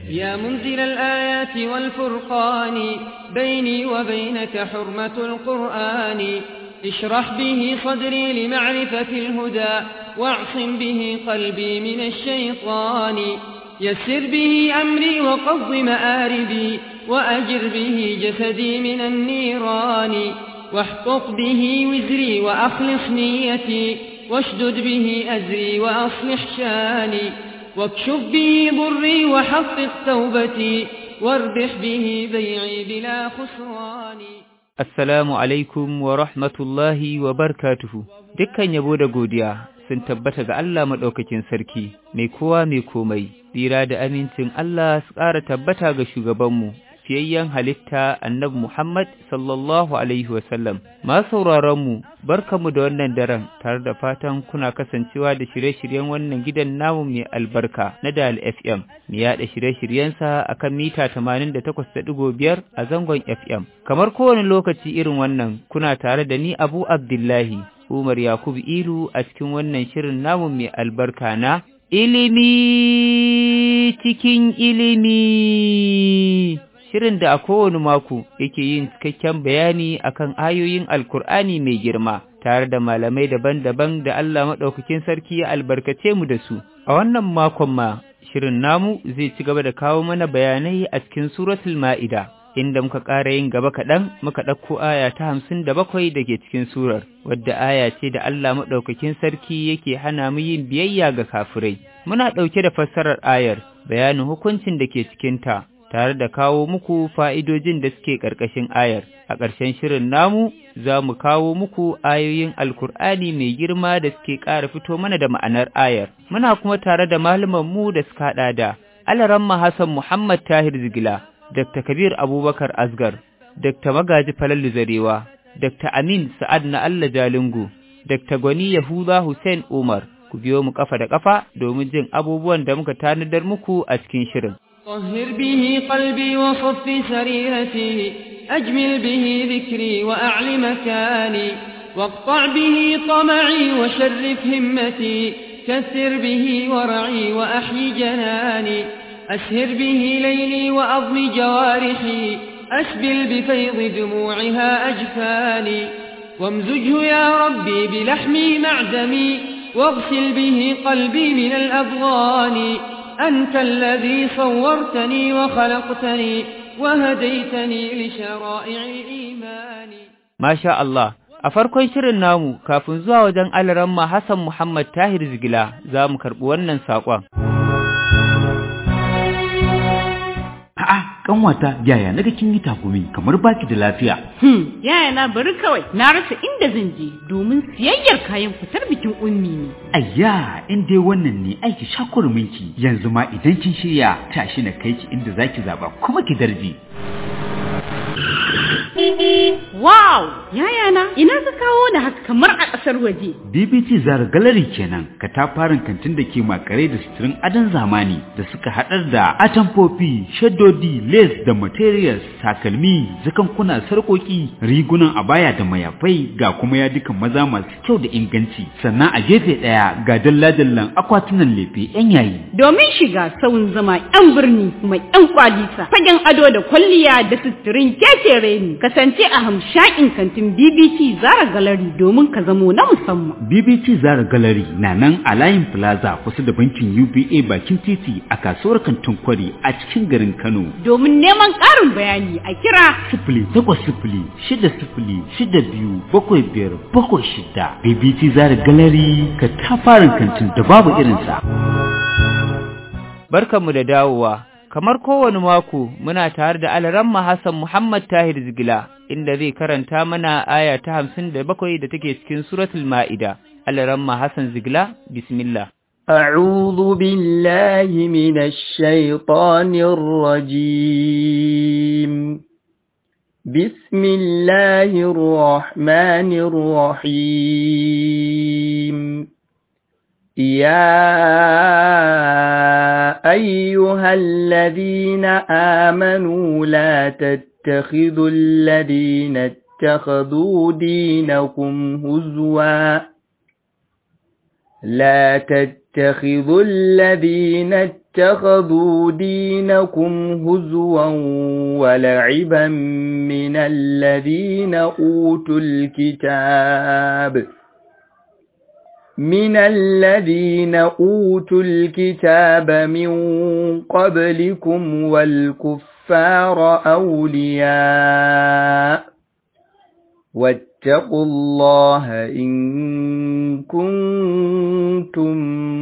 يا منزل الآيات والفرقان بيني وبينك حرمة القرآن اشرح به صدري لمعرفة الهدى واعصم به قلبي من الشيطان يسر به أمري وقض مآربي وأجر به جسدي من النيران واحقق به وزري وأخلص نيتي واشدد به أزري وأصلح شاني واكشف به ضري وحقق توبتي واربح به بيعي بلا خسران Assalamu alaikum wa rahmatullahi wa barkatuhu. Dukkan yabo da godiya sun tabbata ga Allah maɗaukakin sarki, mai kowa mai komai, tsira da amincin Allah su ƙara tabbata ga shugabanmu, fiyayyen halitta annabi Muhammad sallallahu Alaihi wasallam. Ma sauraronmu, barkamu da wannan daren tare da fatan kuna kasancewa da shirye-shiryen wannan gidan namu mai albarka na Dal FM, mai yaɗa shirye-shiryensa a kan mita 88.5 a zangon FM. Kamar kowane lokaci irin wannan, kuna tare da ni Abu Abdullahi, Umar Yakubu Ilu a cikin wannan shirin namu mai albarka na ilimi cikin ilimi. Shirin da a kowane mako yake yin cikakken bayani akan ayoyin Alkur'ani mai girma, tare da malamai daban-daban da Allah maɗaukakin sarki ya albarkace mu da su. A wannan makon ma, shirin namu zai ci gaba da kawo mana bayanai a cikin suratul Ma'ida. inda muka ƙara yin gaba kaɗan muka ɗauko aya ta hamsin da bakwai da ke cikin surar, wadda aya ce da Allah maɗaukakin sarki yake hana mu yin biyayya ga kafirai. Muna ɗauke da fassarar ayar, bayanin hukuncin da ke cikinta, tare da kawo muku fa'idojin da suke ƙarƙashin ayar. A ƙarshen shirin namu, za mu kawo muku ayoyin Alkur'ani mai girma da suke ƙara fito mana da ma'anar ayar. Muna kuma tare da mu da suka haɗa da Alaramma Hassan Muhammad Tahir Zigila, Dr. Kabir Abubakar Asgar, Dr. Magaji Falalu Zarewa, Dr. Amin Sa'ad na Allah Jalingu, Dr. Gwani Yahuza Hussein Umar, ku biyo mu kafa da kafa domin jin abubuwan da muka tanadar muku a cikin shirin. طهر به قلبي وصف سريرتي أجمل به ذكري وأعل مكاني واقطع به طمعي وشرف همتي كثر به ورعي وأحيي جناني أسهر به ليلي وأضم جوارحي أسبل بفيض دموعها أجفاني وامزجه يا ربي بلحمي معدمي واغسل به قلبي من الأضغان أنت الذي صورتني وخلقتني وهديتني لشرائع الإيمان ما شاء الله A farkon shirin namu kafin zuwa wajen alaramma Hassan Muhammad Tahir Zigila za mu karɓi wannan saƙon. A'a, kanwata yaya naga kin yi takumi kamar baki da lafiya. Hmm, yaya na bari kawai na rasa inda zan je domin siyayyar kayan fitar bikin ummi ne. Ayya, in dai wannan ne aiki shakurminki yanzu ma idan kin shirya tashi na kai ki inda zaki zaba kuma ki darje. Wow! Yaya na, ina ka kawo da haka kamar a ƙasar waje. BBT Zara Gallery kenan, katafaren kantin da ke makare da suturin adon zamani da suka haɗar da atamfofi, shaddodi, lace da materials, takalmi, zakankuna, sarƙoƙi, rigunan abaya da mayafai ga kuma yadukan maza masu kyau da inganci. Sannan a gefe ɗaya ga dalla-dallan akwatunan lefe 'yan yayi. Domin shiga sauyin zama 'yan birni mai 'yan kwalisa, fagen ado da kwalliya da suturin kekere ne. kasance a hamshakin kantin BBC Zara Gallery domin ka zamo na musamman. BBC Zara Gallery na nan a layin Plaza kusa da bankin UBA bakin titi a kasuwar kantin kwari a cikin garin Kano. Domin neman ƙarin bayani a kira sifili takwas sifili shida sifili shida biyu bakwai biyar bakwai shida. BBC Zara Gallery ka tafarin kantin da babu irinsa. Barkanmu da dawowa. kamar kowane mako muna tare da alaramma Hassan Muhammad Tahir Zigila inda zai karanta mana aya ta hamsin da bakwai da take cikin suratul Ma'ida. Alaramma Hassan Zigila, bismillah. أعوذ بالله من الشيطان الرجيم بسم الله الرحمن الرحيم يا أيها الذين آمنوا لا تتخذوا الذين اتخذوا دينكم هزوا لا تتخذوا الذين اتخذوا دينكم هزوا ولعبا من الذين أوتوا الكتاب من الذين أوتوا الكتاب من قبلكم والكفار أولياء واتقوا الله إن كنتم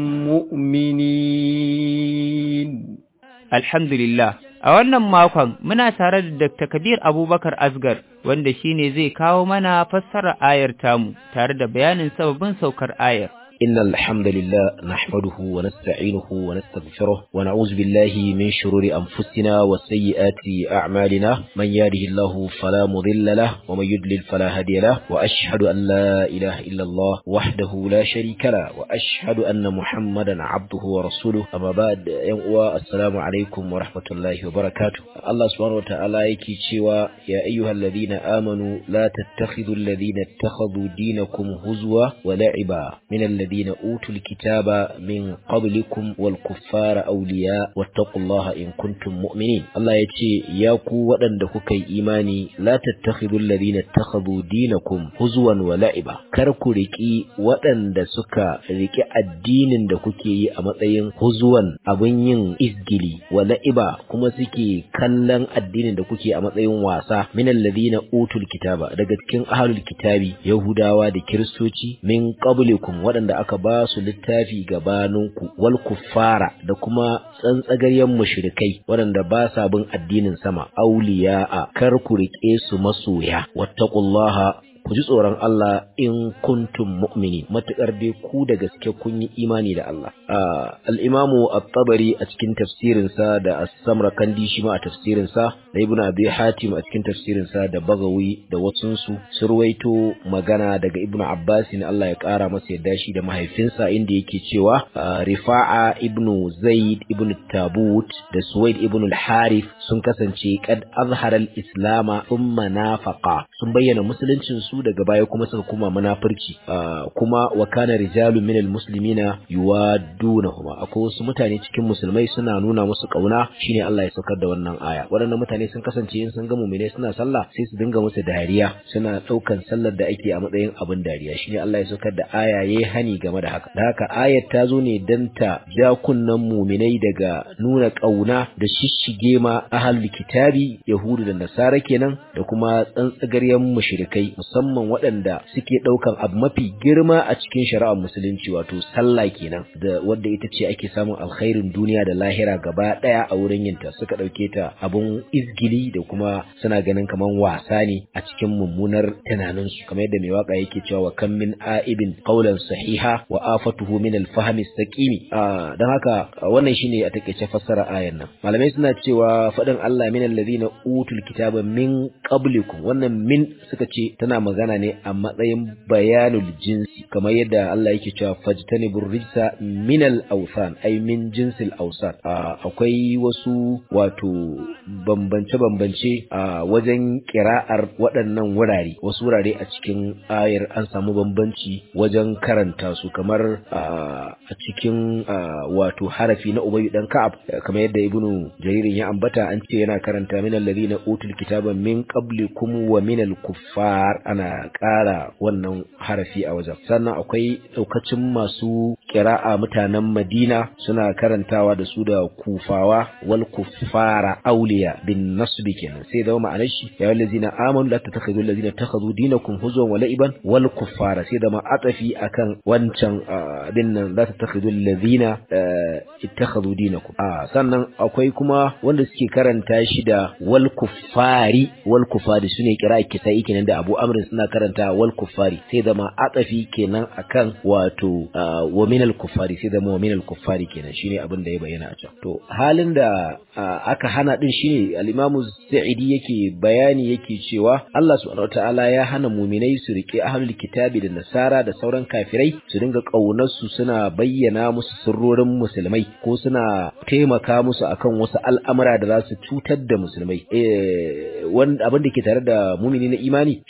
مؤمنين Alhamdulillah, a wannan makon muna tare da Dr. Kabir Abubakar Asgar wanda shine zai kawo mana fassara ayar tamu tare da bayanin sababin saukar ayar. إن الحمد لله نحمده ونستعينه ونستغفره ونعوذ بالله من شرور أنفسنا وسيئات أعمالنا من يهده الله فلا مضل له ومن يضلل فلا هادي له وأشهد أن لا إله إلا الله وحده لا شريك له وأشهد أن محمدا عبده ورسوله أما بعد ينقوى السلام عليكم ورحمة الله وبركاته الله سبحانه وتعالى يكي تشوى يا أيها الذين آمنوا لا تتخذوا الذين اتخذوا دينكم هزوا ولعبا من الذين الذين أوتوا الكتاب من قبلكم والكفار أولياء واتقوا الله إن كنتم مؤمنين الله يتي ياكو ودن دكوكي إيماني لا تتخذوا الذين اتخذوا دينكم هزوا ولعبا كركو ركي ودن دسكا ركي الدين دكوكي أمتين هزوا أبنين إزجلي ولعبا كما سكي كلن الدين دكوكي أمتين واسا من الذين أوتوا الكتاب دقت كن أهل الكتاب يهودا ودي كريستوتي من قبلكم ودن aka ba su littafi gabaninku wal kuffara da kuma tsantsagaryen mushrikai waɗanda ba sa bin addinin sama auliya'a kar ku riƙe su masoya wattaqullaha ku ji tsoron Allah in kuntum mu'mini matukar dai ku da gaske kun yi imani da Allah al-imamu at-tabari a cikin tafsirin sa da as-samarkandi shi ma a tafsirin sa da ibnu abi hatim a cikin tafsirin sa da bagawi da wasun su surwaito magana daga ibnu abbas ne Allah ya kara masa yadda shi da mahaifinsa inda yake cewa rifa'a ibnu zaid ibnu tabut da suwaid ibnu al-harith sun kasance kad azhara al-islama thumma nafaqa sun bayyana musuluncin su su daga baya kuma suka kuma munafurci kuma wa kana rijalun minal muslimina yuwadunahuma akwai wasu mutane cikin musulmai suna nuna musu kauna shine Allah ya saukar da wannan aya waɗannan mutane sun kasance in sun ga mu'mine suna sallah sai su dinga musu dariya suna ɗaukan sallar da ake a matsayin abin dariya shine Allah ya saukar da aya yayi hani game da haka da haka ayat ta zo ne dan ta ja kunnan mu'minai daga nuna kauna da shishige ma ahlul kitabi yahudu da nasara kenan da kuma tsantsagaryen mushrikai musamman waɗanda suke ɗaukan abu mafi girma a cikin shari'ar musulunci wato sallah kenan da wadda ita ce ake samun alkhairin duniya da lahira gaba ɗaya a wurin yinta suka ɗauke ta abun izgili da kuma suna ganin kaman wasa ne a cikin mummunar tunaninsu kamar yadda mai waka yake cewa wa kam min a'ibin qawlan sahiha wa afatuhu min al-fahmi saqimi dan haka wannan shine a takeice fassara ayan nan malamai suna cewa faɗin Allah min alladhina utul kitaba min qablikum wannan min suka ce tana magana ne a matsayin bayanul jinsi kamar yadda Allah yake cewa fajtanibur rijsa minal awsan ay min jinsil awsan akwai wasu wato bambance bambance a wajen kira'ar waɗannan wurare wasu wurare a cikin ayar an samu bambanci wajen karanta su kamar a cikin wato harafi na ubayyu dan ka'ab kamar yadda ibnu jaririn ya ambata an ce yana karanta minal ladina utul kitaba min qablikum wa minal kuffar ana ƙara wannan harafi a wajen sannan akwai ɗaukacin masu kira'a mutanen madina suna karantawa da su da kufawa wal kuffara auliya bin nasbi kenan sai zama ma'anar shi ya wal ladina amanu la tattakhidhu alladhina takhadhu dinakum huzwan wa la'iban wal kuffara sai zama atafi akan wancan bin nan la tattakhidhu alladhina ittakhadhu dinakum a sannan akwai kuma wanda suke karanta shi da wal kuffari wal kuffari sune kira'a kisai kenan da Abu Amr suna karanta wal kuffari sai zama atafi kenan akan wato wa minal kuffari sai zama wa minal kuffari kenan shine abin da ya bayyana a can to halin da aka hana din shine al-Imam Sa'idi yake bayani yake cewa Allah subhanahu wataala ya hana mu'minai su rike ahlul kitabi da nasara da sauran kafirai su dinga kaunar su suna bayyana musu sirrorin musulmai ko suna taimaka musu akan wasu al'amura da za su cutar da musulmai eh wanda abin da ke tare da mu'mini na imani shi ake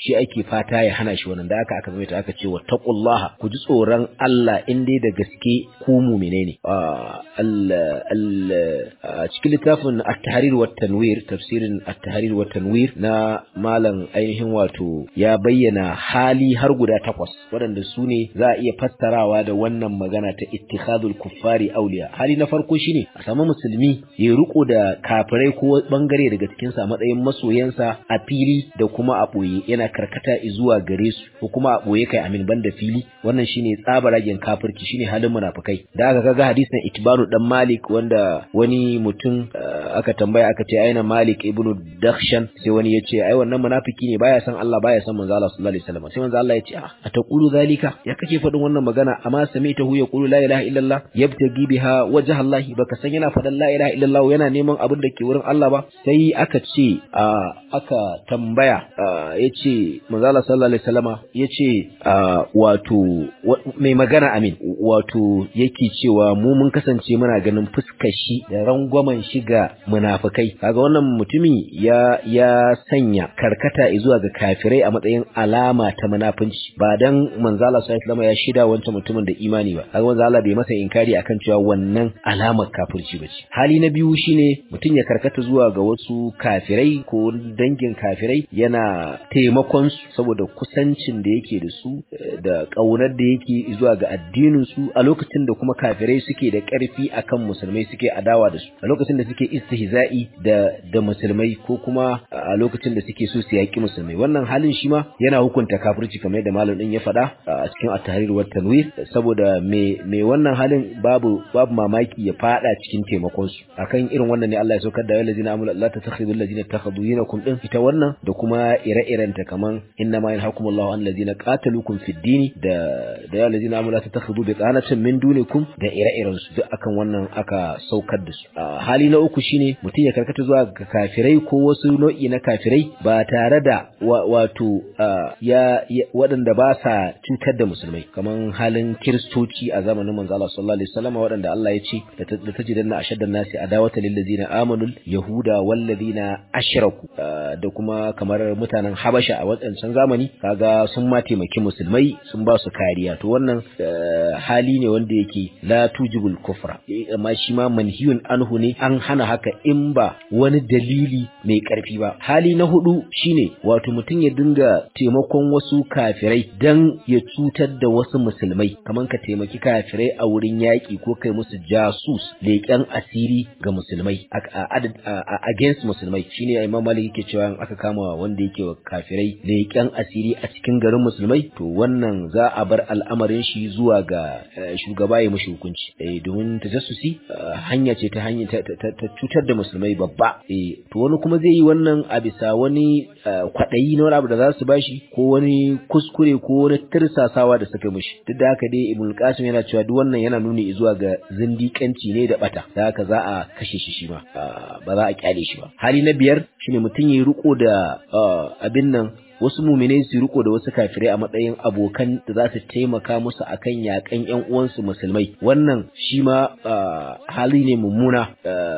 fata ya hana shi wannan da aka aka zama aka ce wattaqullaha ku ji tsoron Allah in dai da gaske ku mu'mine ne a cikin littafin at-tahrir wa tanwir tafsirin at-tahrir wa tanwir na malam ainihin wato ya bayyana hali har guda takwas waɗanda su ne za a iya fassarawa da wannan magana ta ittikhadul kuffari auliya hali na farko shine a samu musulmi ya riko da kafirai ko bangare daga cikin sa matsayin masoyansa a fili da kuma a boye yana karkata zuwa gare su ko kuma a boye kai amin banda fili wannan shine tsabaragen kafirci shine halin munafikai da aka kaga hadisin itbanu dan malik wanda wani mutum aka tambaya aka ce aina malik ibnu dakhshan sai wani ya ce ai wannan munafiki ne baya san Allah baya san manzo Allah sallallahu alaihi wasallam sai manzo Allah ya ce a taqulu zalika ya kake faɗin wannan magana amma sami'tahu yaqulu la ilaha illallah yabtagi biha wajha Allah baka san yana faɗan la ilaha illallah yana neman abin da ke wurin Allah ba sai aka ce aka tambaya yace manzo Allah sallallahu alaihi wasallama yace wato mai magana amin wato yake cewa mu mun kasance muna ganin fuskar shi da rangwamen shi ga munafikai kaga wannan mutumi ya ya sanya karkata zuwa ga kafirai a matsayin alama ta munafunci ba dan manzo Allah sallallahu alaihi ya shida wancan mutumin da imani ba kaga manzo Allah bai masa inkari akan cewa wannan alamar kafirci bace hali na biyu shine mutum ya karkata zuwa ga wasu kafirai ko dangin kafirai yana taimakon su saboda kusancin da yake da su da kaunar da yake zuwa ga addinin su a lokacin da kuma kafirai suke da karfi akan musulmai suke adawa da su a lokacin da suke istihza'i da da musulmai ko kuma a lokacin da suke so su yaki musulmai wannan halin shi ma yana hukunta kafirci kamar yadda malam din ya faɗa a cikin at-tahrir wa tanwir saboda me me wannan halin babu babu mamaki ya fada cikin taimakon su akan irin wannan ne Allah ya saukar da wallazina amul Allah tatakhidu allazina takhadu yinakum din ita wannan da kuma ire-iren ta kaman inna ma yanhakumullahu an allazina qataluukum fid din da da wallazina amul Allah tatakhidu bi qanatin min dunikum da ire-iren su duk akan wannan aka saukar da su hali na uku shine mutum ya karkata zuwa ga kafirai ko wasu nau'i na kafirai ba tare da wato ya waɗanda ba sa cutar da musulmai kaman halin kiristoci a zamanin manzo Allah sallallahu alaihi wasallam waɗanda Allah ya ce da tajidanna ashaddan nasi adawata lil ladina amanu yahuda wal ladina ashraku da kuma kamar mutanen Habasha a wadancan zamani kaga sun ma taimaki musulmai sun ba su kariya to wannan hali ne wanda yake la tujibul kufra amma shi ma manhiyun anhu ne an hana haka in ba wani dalili mai karfi ba hali na hudu shine wato mutum ya dinga taimakon wasu kafirai dan ya cutar da wasu musulmai kaman ka taimaki kafirai a wurin yaƙi ko kai musu jasus leƙen asiri ga musulmai against musulmai shine Imam Malik yake cewa aka kama wanda yake wa kafirai leƙen asiri a cikin garin musulmai to wannan za a bar al'amarin shi zuwa ga shugaba ya mushi hukunci eh domin tajassusi hanya ce ta hanya ta cutar da musulmai babba eh to wani kuma zai yi wannan a bisa wani kwaɗayi na wani abu da za su bashi ko wani kuskure ko wani tirsasawa da suka mishi duk da haka dai ibn qasim yana cewa duk wannan yana nuni zuwa ga zindiƙanci ne da bata da haka za a kashe shi shi ma ba za a kyale shi ba hali na biyar shine mutum ya riko da abin nan wasu muminai su riko da wasu kafirai a matsayin abokan da za su taimaka musu akan yakan ƴan uwansu musulmai wannan shi ma hali ne mummuna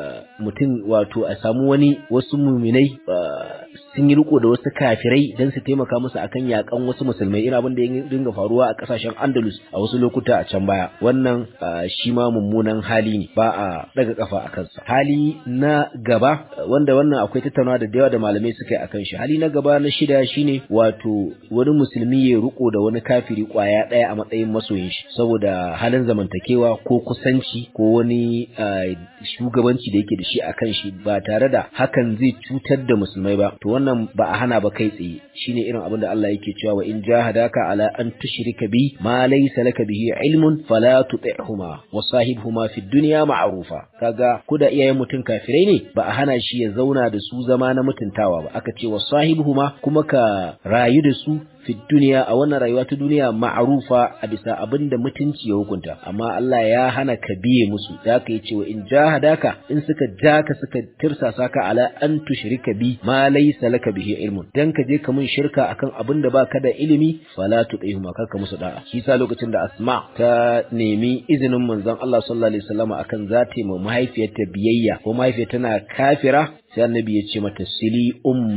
mutum wato a samu wani wasu muminai sun yi riko da wasu kafirai don su taimaka musu akan yakan wasu musulmai irin abin da ya dinga faruwa a kasashen Andalus a wasu lokuta a can baya wannan shi ma mummunan hali ne ba a daga kafa a kansa hali na gaba wanda wannan akwai tattaunawa da yawa da malamai suka yi akan shi hali na gaba na shida shine wato wani musulmi ya riko da wani kafiri kwaya ɗaya a matsayin masoyin shi saboda halin zamantakewa ko kusanci ko wani shugabanci da yake da shi akan shi ba tare da hakan zai cutar da musulmai ba to wannan ba a hana ba kai tsaye shine irin abin da Allah yake cewa wa in jahadaka ala an tushrika bi ma laysa laka bihi ilmun fala tuti'huma wa sahibhuma fid dunya ma'rufa kaga ko da iyayen mutum kafirai ne ba a hana shi ya zauna da su zama na mutuntawa ba aka ce wa sahibhuma kuma ka rayu da su fi duniya a wannan rayuwa ta duniya ma'rufa a bisa abin da mutunci ya hukunta amma Allah ya hana ka biye musu da aka yi cewa in jahadaka in suka jaka suka tirsasa ka ala an tushrika bi ma laysa laka bihi ilmun dan ka je ka mun shirka akan abin da baka da ilimi fala tuqihuma kar musu da'a shi sa lokacin da Asma ta nemi izinin manzon Allah sallallahu alaihi wasallam akan zata mu mahaifiyarta biyayya ko mahaifiyar tana kafira sai annabi ya ce mata sili ummaki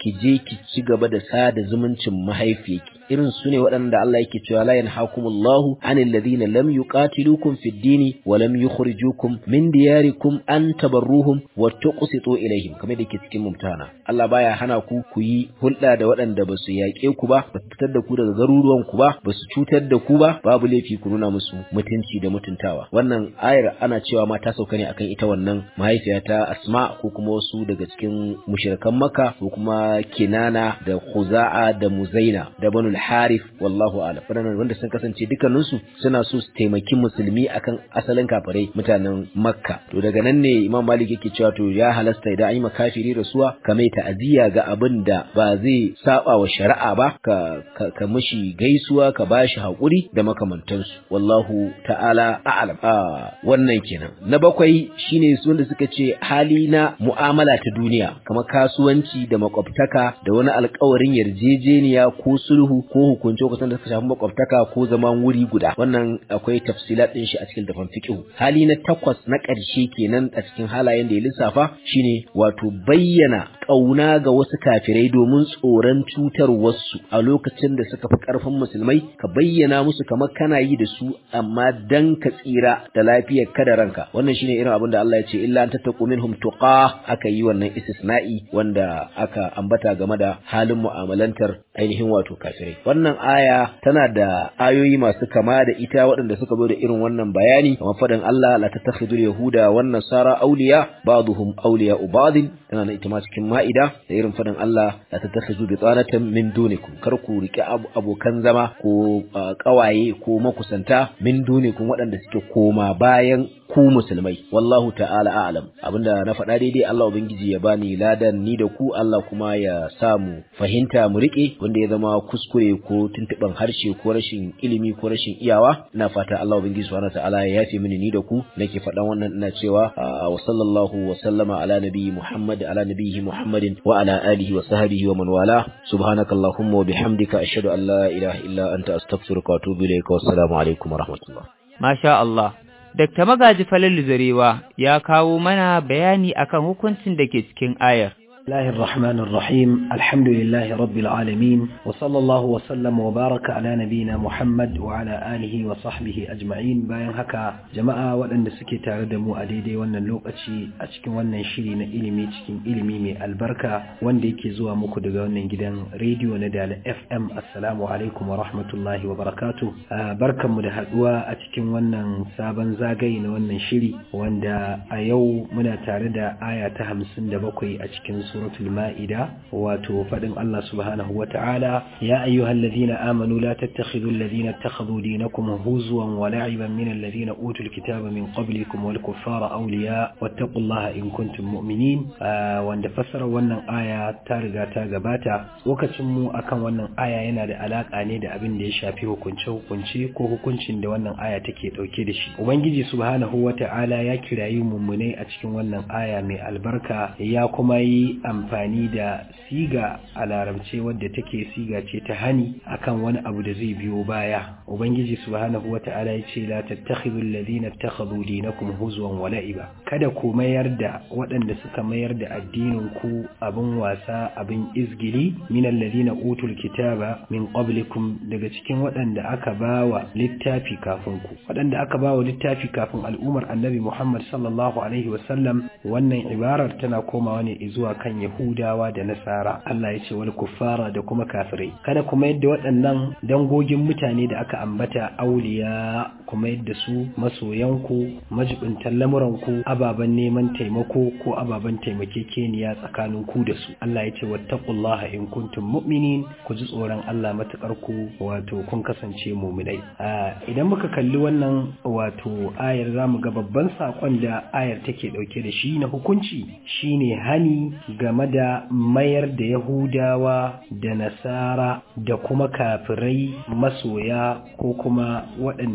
ki je ki ci gaba da sada zumuncin mahaifiyarki irin su ne waɗanda Allah yake cewa la yanhakumullahu anil ladina lam yuqatilukum fid dini wa lam yukhrijukum min diyarikum an tabarruhum wa tuqsitu ilaihim kamar da ke cikin mumtana Allah baya hana ku ku yi hulɗa da waɗanda ba su yaƙe ku ba ba su fitar da ku daga garuruwan ku ba ba su cutar da ku ba babu laifi ku nuna musu mutunci da mutuntawa wannan ayar ana cewa ma ta sauka ne akan ita wannan mahaifiya ta Asma ko kuma wasu daga cikin mushrikan Makka ko kuma Kinana da Khuza'a da Muzaina da Banu al-Harith wallahu a'lam wadannan wanda sun kasance dukkaninsu suna so su taimaki musulmi akan asalin kafirai mutanen Makka to daga nan ne Imam Malik yake cewa to ya halasta idan an yi makafiri rasuwa ka mai ta'aziyya ga abin da ba zai saba wa shari'a ba ka ka, ka mishi gaisuwa ka bashi hakuri da makamantansu wallahu ta'ala a'lam a wannan kenan na bakwai shine su wanda suka ce hali na mu'amala ta duniya kamar kasuwanci da makwabtaka da wani alkawarin yarjejeniya ko sulhu ko hukunce kusan da suka shafi makwabtaka ko zaman wuri guda wannan akwai tafsilat din shi a cikin dafan fiqh hali na takwas na ƙarshe kenan a cikin halayen da ya lissafa shine wato bayyana ƙauna ga wasu kafirai domin tsoron cutar wasu a lokacin da suka fi ƙarfin musulmai ka bayyana musu kamar kana yi da su amma dan ka tsira da lafiyar ka da ranka wannan shine irin abin da Allah ya ce illa an tattaqu minhum tuqa aka yi wannan istisna'i wanda aka ambata game da halin mu'amalantar ainihin wato kafirai wannan aya tana da ayoyi masu kama da ita waɗanda suka zo da irin wannan bayani kamar faɗin Allah la tattakhidul yahuda wan nasara awliya ba'dhum awliya ba'd tana da ita ma cikin ma'ida da irin faɗin Allah la tattakhidu bitanatan min dunikum kar ku rike abokan zama ko kawaye ko makusanta min dunikum waɗanda suke koma bayan ku musulmai wallahu ta'ala a'lam abinda na faɗa daidai Allah ubangiji ya bani ladan ni da ku Allah kuma ya samu fahimta mu rike wanda ya zama kuskure ko tuntuban harshe ko rashin ilimi ko rashin iyawa ina fata Allah ubangiji subhanahu ta'ala ya yafe mini ni da ku nake faɗan wannan ina cewa wa sallallahu wa sallama ala nabiyyi Muhammad ala nabiyhi Muhammadin wa ala alihi wa sahbihi wa man wala subhanakallahumma wa bihamdika ashhadu an la ilaha illa anta astaghfiruka wa atubu ilayka wassalamu alaikum wa rahmatullah Masha Allah Dr. Magaji Falalu Zarewa ya kawo mana bayani akan hukuncin da ke cikin ayar. الله الرحمن الرحيم الحمد لله رب العالمين وصلى الله وسلم وبارك على نبينا محمد وعلى آله وصحبه أجمعين bayan haka jama'a waɗanda suke tare da mu a daidai wannan lokaci a cikin wannan shiri na ilimi cikin ilimi mai albarka wanda yake zuwa muku daga wannan gidan rediyo na Dala FM assalamu alaikum wa rahmatullahi wa barakatuh barkanmu da haɗuwa a cikin wannan sabon zagaye na wannan shiri wanda a yau muna tare da aya ta hamsin da bakwai a cikin suratul ma'ida wato fadin Allah subhanahu wa ta'ala ya ayyuhal ladina amanu la tattakhidhu alladhina ittakhadhu dinakum huzwan wa la'iban min alladhina utul kitaba min qablikum wal kuffara awliya wattaqullaha in kuntum mu'minin wanda fassara wannan aya ta riga ta gabata lokacin mu akan wannan aya yana da alaka ne da abin da ya shafi hukunce hukunce ko hukuncin da wannan aya take dauke da shi ubangiji subhanahu wa ta'ala ya kirayi mummunai a cikin wannan aya mai albarka ya kuma yi amfani da siga a larabce wadda take siga ce ta hani akan wani abu da zai biyo baya ubangiji subhanahu wata'ala ya ce la tattakhidhu alladhina ittakhadhu dinakum huzwan wa la'iba kada ku mayar da waɗanda suka mayar da addinin ku abin wasa abin izgili min alladhina utul kitaba min qablikum daga cikin waɗanda aka bawa littafi kafin ku waɗanda aka bawa littafi kafin al'ummar annabi Muhammad sallallahu alaihi wasallam wannan ibarar tana komawa ne zuwa kan Yahudawa da Nasara Allah ya ce wal kuffara da kuma kafirai kada kuma yadda waɗannan dangogin mutane da aka ambata auliya kuma yadda su masoyanku majibintan lamuranku ababen neman taimako ko ababen taimakekeniya tsakanin ku da su Allah ya ce wattaqullaha in kuntum mu'minin ku ji tsoron Allah matakar ku wato kun kasance mu'minai idan muka kalli wannan wato ayar zamu ga babban sakon da ayar take dauke da shi na hukunci shine hani game da mayar da Yahudawa da Nasara da kuma kafirai masoya ko kuma waɗanda suke ababen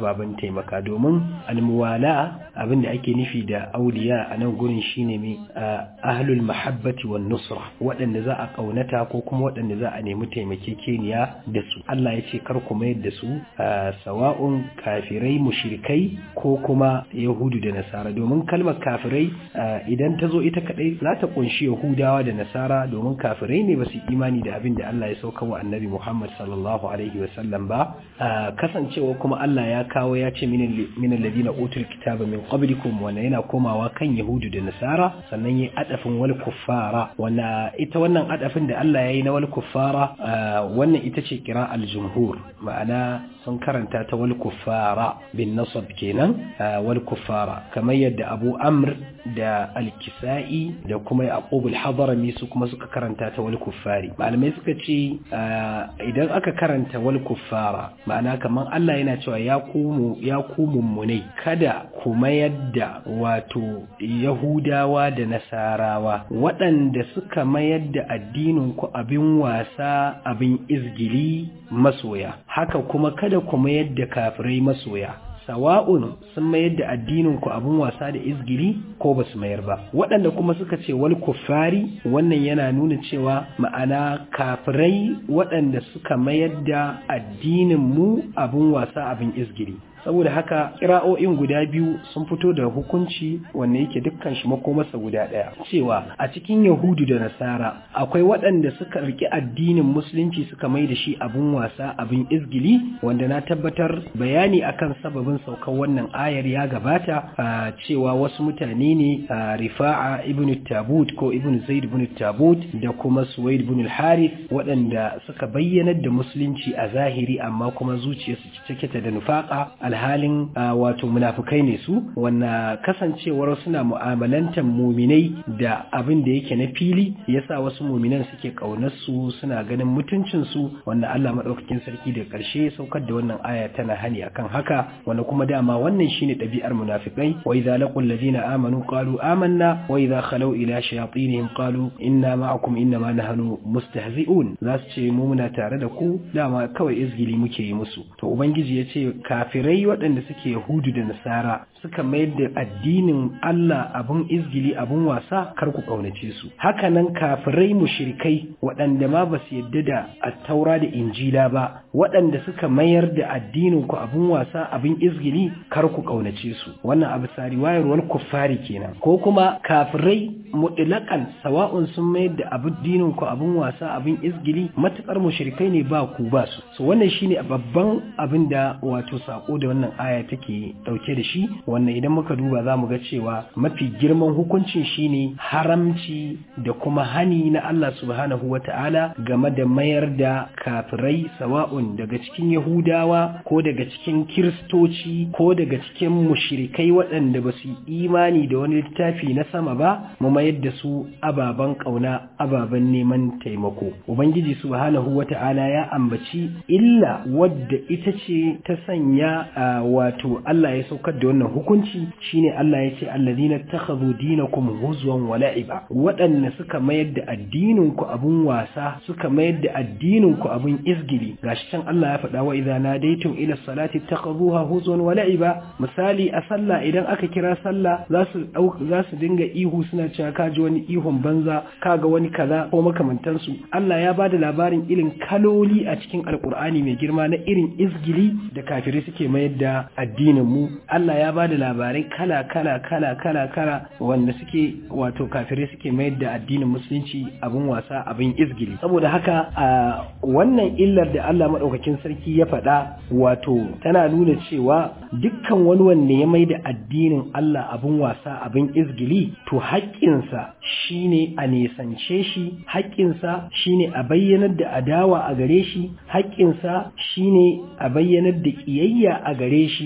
ababen taimaka domin almuwala abin da ake nufi da auliya a nan gurin shine mai ahlul mahabbati wan nusra waɗanda za a ƙaunata ko kuma waɗanda za a nemi taimakekeniya da su Allah ya ce kar ku mayar da su sawa'un kafirai mushrikai ko kuma yahudu da nasara domin kalmar kafirai idan ta zo ita kadai za ta kunshi yahudawa da nasara domin kafirai ne ba su imani da abin da Allah ya sauka wa annabi Muhammad sallallahu alaihi wasallam ba kasancewa kuma Allah ya kawo ya ce min alladina utul kitaba min qablikum wanda yana komawa kan yahudu da nasara sannan yi adafin wal kuffara wanda ita wannan adafin da Allah ya yi na wal kuffara wannan ita ce kira al jumhur ma'ana sun karanta ta wal kuffara bin nasab kenan wal kuffara kamar yadda Abu Amr da al-Kisa'i da kuma Yaqub al-Hadrami su kuma suka karanta ta wal kuffari malamai suka ce idan aka karanta wal kuffara ma'ana kamar Allah yana cewa ya ku ya ku mummunai kada ku mayar da wato Yahudawa da Nasarawa waɗanda suka mayar da addinin ku abin wasa abin izgili masoya haka kuma kada ku mayar da kafirai masoya sawa'un sun mayar da addinin ku abun wasa da izgiri ko ba su mayar ba waɗanda kuma suka ce wal kuffari wannan yana nuna cewa ma'ana kafirai waɗanda suka mayar da addinin mu abun wasa abin izgiri saboda haka kira'o'in guda biyu sun fito da hukunci wanda yake dukkan shi makomarsa guda ɗaya cewa a cikin yahudu da nasara akwai waɗanda suka riki addinin musulunci suka mai da shi abin wasa abin izgili wanda na tabbatar bayani akan sababin saukar wannan ayar ya gabata a cewa wasu mutane ne a rifa'a ibn tabut ko ibn zaid ibn tabut da kuma suwaid ibn al-harith waɗanda suka bayyanar da musulunci a zahiri amma kuma zuciyarsu cike ta da nufaka alhalin wato munafukai ne su wanda kasancewar suna mu'amalantar muminai da abin da yake na fili yasa wasu muminan suke kaunar su suna ganin mutuncin su wanda Allah madaukakin sarki da karshe saukar da wannan aya tana hani akan haka wanda kuma dama wannan shine ɗabi'ar munafikai wa idza laqul ladina amanu qalu amanna wa idza khalu ila shayatinihim qalu inna ma'akum inna ma nahnu mustahzi'un za su ce mu muna tare da ku dama kawai izgili muke yi musu to ubangiji ya ce kafirai waɗanda suke Yahudu da Nasara suka mayar da addinin Allah abun izgili abun wasa kar ku ƙaunace su hakanan kafirai mushrikai waɗanda ma ba su yadda da attaura da injila ba waɗanda suka mayar da addinin ku abun wasa abin izgili kar ku ƙaunace su wannan abu sari wayarwar kuffari kenan ko kuma kafirai mutlaƙan sawa'un sun mayar da addinin ku abun wasa abin izgili matukar mushrikai ne ba ku ba su so wannan shine babban abin da wato sako da wannan aya take dauke da shi wannan idan muka duba za mu ga cewa mafi girman hukuncin shine haramci da kuma hani na Allah subhanahu wata'ala game da mayar da kafirai sawa'un daga cikin yahudawa ko daga cikin kiristoci ko daga cikin mushrikai waɗanda ba su imani da wani littafi na sama ba mu mayar da su ababen ƙauna ababen neman taimako ubangiji subhanahu wata'ala ya ambaci illa wadda ita ce ta sanya wato Allah ya saukar da wannan hukunci shine Allah ya ce alladhina takhadhu dinakum huzwan wa la'iba waɗanda suka mayar da addinin ku abun wasa suka mayar da addinin ku abun izgili gashi can Allah ya faɗa wa idza nadaytum ila salati takhadhuha huzwan wa la'iba misali a sallah idan aka kira sallah za su za su dinga ihu suna cewa ka ji wani ihun banza kaga wani kaza ko makamantansu Allah ya bada labarin irin kaloli a cikin alkur'ani mai girma na irin izgili da kafirai suke mayar da addinin mu Allah ya bada labarai kala kala kala kala kala wanda suke wato kafirai suke mayar da addinin musulunci abin wasa abin izgili saboda haka a wannan illar da Allah madaukakin sarki ya faɗa wato tana nuna cewa dukkan wani wanda ya mai da addinin Allah abin wasa abin izgili to haƙƙinsa shine a nesance shi haƙƙinsa shine a bayyanar da adawa a gare shi haƙƙinsa shine a bayyanar da ƙiyayya a gare shi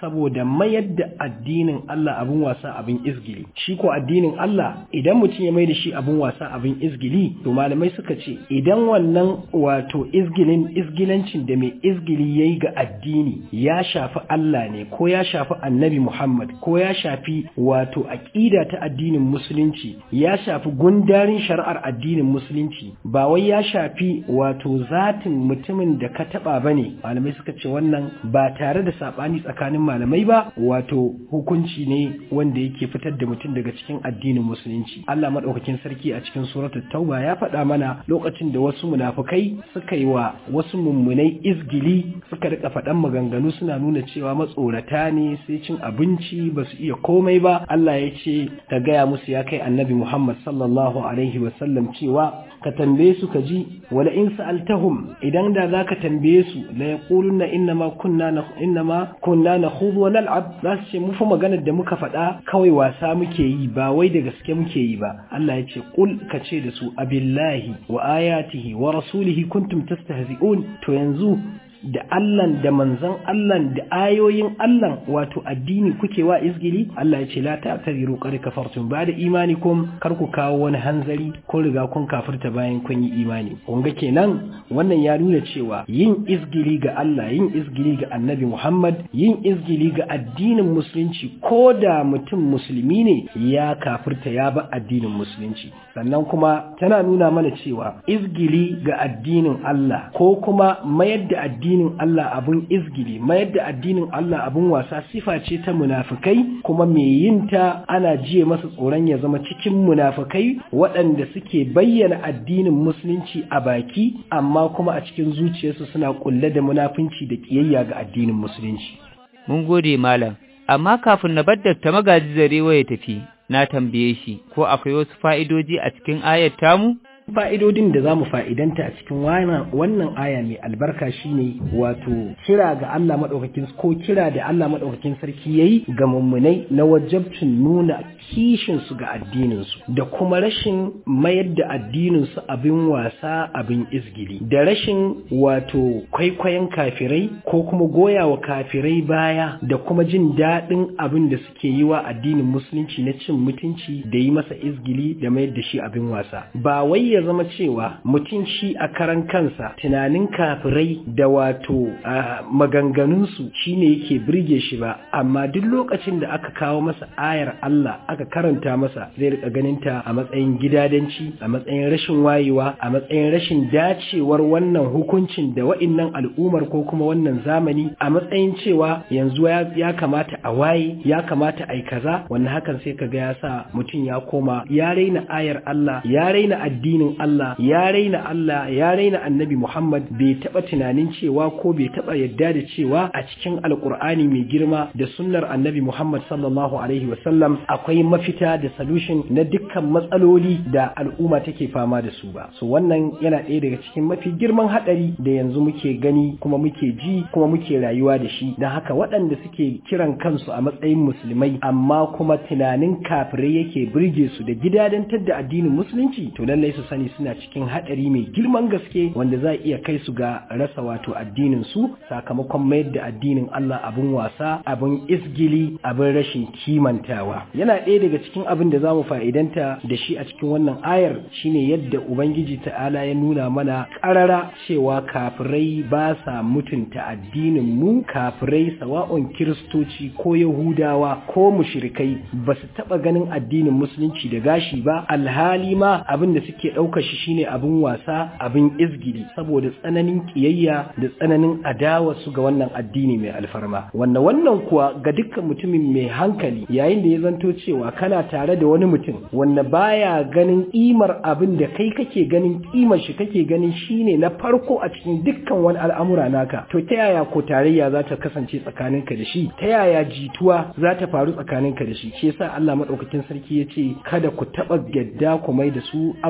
saboda mayar da addinin Allah abin wasa abin izgili shi ko addinin Allah idan mutum ya mai da shi abin wasa abin izgili to malamai suka ce idan wannan wato izgilin izgilancin da mai izgili yayi ga addini ya shafi Allah ne ko ya shafi Annabi Muhammad ko ya shafi wato aqida ta addinin musulunci ya shafi gundarin shari'ar addinin musulunci ba wai ya shafi wato zatin mutumin da ka taba bane malamai suka ce wannan ba tare da sabani tsakanin malamai ba wato hukunci ne wanda yake fitar da mutum daga cikin addinin musulunci Allah madaukakin sarki a cikin suratul tauba ya faɗa mana lokacin da wasu munafukai suka yi wa wasu mummunai izgili suka rika faɗan maganganu suna nuna cewa matsorata ne sai cin abinci ba su iya komai ba Allah ya ce ka gaya musu ya kai annabi Muhammad sallallahu alaihi wasallam cewa ka tambaye su ka ji wala in sa'altahum idan da zaka tambaye su la yaquluna innama kunna innama kunna nakhudhu wa nal'ab za su ce mu fa maganar da muka faɗa kawai wasa muke yi ba wai da gaske muke yi ba Allah ya ce qul ka ce da su abillahi wa ayatihi wa rasulihi kuntum tastahzi'un to yanzu da Allahn da manzan Allahn da ayoyin Allahn wato addini kuke wa izgili Allah ya ce la ta'tadiru qad kafartum ba da imanikum kar ku kawo wani hanzari ko riga kun kafirta bayan kun yi imani kun ga kenan wannan ya nuna cewa yin izgili ga Allah yin izgili ga Annabi Muhammad yin izgili ga addinin musulunci ko da mutum musulmi ne ya kafirta ya ba addinin musulunci sannan kuma tana nuna mana cewa izgili ga addinin Allah ko kuma mayar da addinin addinin Allah abun izgili mayar da addinin Allah abun wasa sifa ce ta munafikai kuma mai yin ta ana jiye masa tsoron ya zama cikin munafikai waɗanda suke bayyana addinin musulunci a baki amma kuma a cikin zuciyarsu suna kulle da munafunci da kiyayya ga addinin musulunci mun gode malam amma kafin na bar ta magaji zarewa ya tafi na tambaye shi ko akwai wasu fa'idoji a cikin ayat tamu fa'idodin da za mu fa'idanta a cikin wannan aya mai albarka shine wato kira ga Allah maɗaukakin ko kira da Allah maɗaukakin sarki ya yi ga mummunai na wajabcin nuna kishinsu ga addininsu da kuma rashin mayar da addininsu abin wasa abin izgili da rashin wato kwaikwayon kafirai ko kuma goya wa kafirai baya da kuma jin daɗin abin da suke yi wa addinin musulunci na cin mutunci da yi masa izgili da mayar da shi abin wasa ba wai ya zama cewa mutum shi a karan kansa tunanin kafirai da wato maganganunsu shine yake birge shi ba amma duk lokacin da aka kawo masa ayar Allah aka karanta masa zai rika ganin ta a matsayin gidadanci a matsayin rashin wayewa a matsayin rashin dacewar wannan hukuncin da wa'innan al'umar ko kuma wannan zamani a matsayin cewa yanzu ya kamata a waye ya kamata a yi kaza wannan hakan sai kaga ya sa mutum ya koma ya raina ayar Allah ya raina addinin Allah ya raina Allah ya raina annabi Muhammad bai taba tunanin cewa ko bai taba yadda da cewa a cikin alkur'ani mai girma da sunnar annabi Muhammad sallallahu alaihi wasallam akwai mafita da solution na dukkan matsaloli da al'umma take fama da su ba so wannan yana ɗaya daga cikin mafi girman hadari da yanzu muke gani kuma muke ji kuma muke rayuwa da shi don haka waɗanda suke kiran kansu a matsayin musulmai amma kuma tunanin kafirai yake burge su da gidadantar da addinin musulunci to lallai su sani suna cikin hadari mai girman gaske wanda za iya kai su ga rasa wato addinin su sakamakon mayar da addinin Allah abin wasa abin isgili abin rashin kimantawa yana ɗaya daga cikin abin da zamu fa'idanta da shi a cikin wannan ayar shine yadda ubangiji ta'ala ya nuna mana ƙarara cewa kafirai ba sa mutunta addinin mu kafirai sawa'un kiristoci ko yahudawa ko mushrikai ba su taɓa ganin addinin musulunci da gashi ba alhali ma abin da suke ɗauka shi shine abin wasa abin izgili saboda tsananin kiyayya da tsananin adawa su ga wannan addini mai alfarma wannan wannan kuwa ga dukkan mutumin mai hankali yayin da ya zanto cewa kana tare da wani mutum wanda baya ganin kimar abin da kai kake ganin kimar shi kake ganin shine na farko a cikin dukkan wani al'amura naka to ta yaya ko tarayya za ta kasance tsakaninka da shi ta yaya jituwa za ta faru tsakaninka da shi shi yasa Allah madaukakin sarki ya ce kada ku taba gadda ku mai da su ababen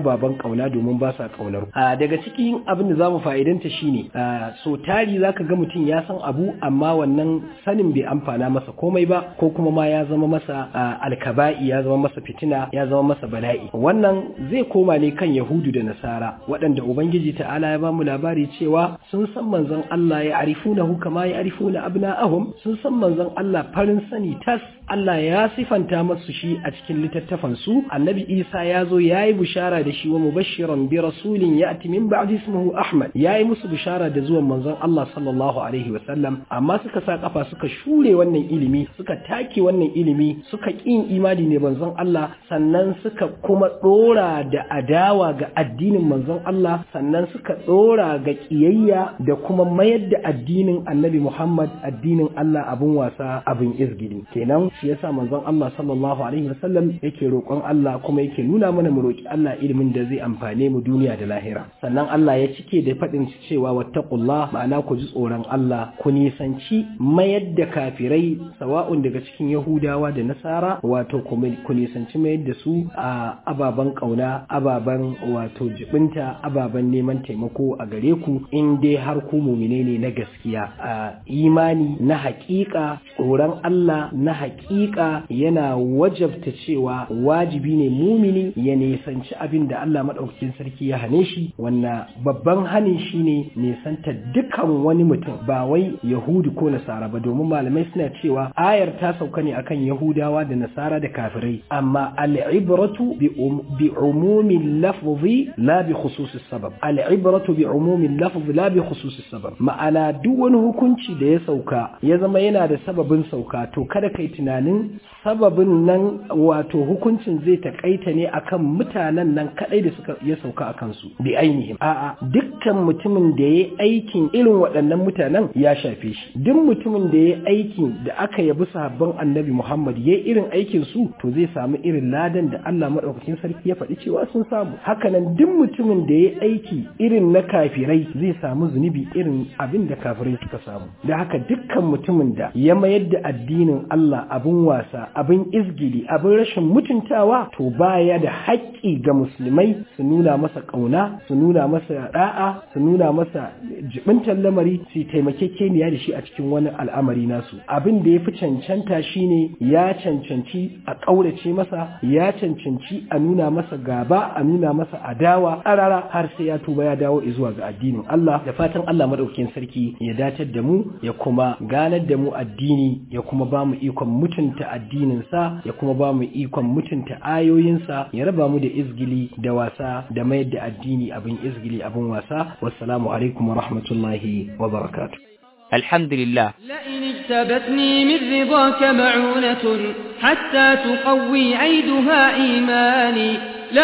kauna domin ba sa kaunar a daga cikin abin da zamu fa'idanta shine so tari zaka ga mutum ya san abu amma wannan sanin bai amfana masa komai ba ko kuma ma ya zama masa alkaba'i ya zama masa fitina ya zama masa bala'i wannan zai koma ne kan yahudu da nasara waɗanda ubangiji ta'ala ya bamu labari cewa sun san manzon Allah ya arifunahu kama ya arifuna abna'ahum sun san manzon Allah farin sani tas Allah ya sifanta masu shi a cikin littattafan su annabi Isa ya zo ya yi bishara da shi wa mubashiran bi rasulin ya'ti min ba'di ismuhu Ahmad ya yi musu bishara da zuwan manzon Allah sallallahu alaihi wa sallam amma suka sa kafa suka shure wannan ilimi suka take wannan ilimi suka kin imani ne manzon Allah sannan suka kuma dora da adawa ga addinin manzon Allah sannan suka dora ga kiyayya da kuma mayar da addinin Annabi Muhammad addinin Allah abun wasa abin izgili kenan shi yasa manzon Allah sallallahu alaihi wasallam yake roƙon Allah kuma yake nuna mana mu roƙi Allah ilimin da zai amfane mu duniya da lahira sannan Allah ya cike da faɗin cewa wattaqullah ma'ana ku ji tsoron Allah ku nisanci mayar da kafirai sawa'un daga cikin Yahudawa da Nasara wato ku nisanci mayar da su a ababen kauna ababen wato jibinta ababen neman taimako a gare ku in dai har ku mumine ne na gaskiya a imani na haƙiƙa tsoron Allah na haƙiƙa yana wajabta cewa wajibi ne mumini ya nisanci abin da Allah maɗaukakin sarki ya hane shi wanna babban hanin shi ne nisanta dukan wani mutum ba wai yahudu ko nasara ba domin malamai suna cewa ayar ta sauka ne akan yahudawa da nasara da kafirai amma al'ibratu bi umumin lafzi la bi khususis sabab al'ibratu bi umumin lafzi la bi khususis sabab ma'ana duk wani hukunci da ya sauka ya zama yana da sababin sauka to kada kai tunanin sababin nan wato hukuncin zai takaita ne akan mutanen nan kadai da suka ya sauka a kansu bi ainihin a'a dukkan mutumin da ya aikin irin waɗannan mutanen ya shafe shi duk mutumin da ya aikin da aka yabi sahabban annabi Muhammad ya irin aikin su to zai samu irin ladan da Allah madaukakin sarki ya faɗi cewa sun samu hakanan duk mutumin da ya aiki irin na kafirai zai samu zunubi irin abin da kafirai suka samu da haka dukkan mutumin da ya mayar da addinin Allah abin wasa abin izgili abin rashin mutuntawa to baya da haƙƙi ga musulmai su nuna masa ƙauna su nuna masa da'a su nuna masa jibintar lamari su taimakekeniya da shi a cikin wani al'amari nasu abin da ya fi cancanta shine ya cancanci a ƙaurace masa ya cancanci a nuna masa gaba a nuna masa adawa ƙarara har sai ya tuba ya dawo zuwa ga addinin Allah da fatan Allah madaukakin sarki ya datar da mu ya kuma ganar da mu addini ya kuma ba mu ikon mutunta addininsa ya kuma ba mu ikon mutunta ayoyinsa ya raba mu da izgili da wasa da mayar da addini abin izgili abin wasa wassalamu alaikum wa rahmatullahi wa barakatuh alhamdulillah لئن اجتبتني من رضاك معونة حتى تقوي عيدها إيماني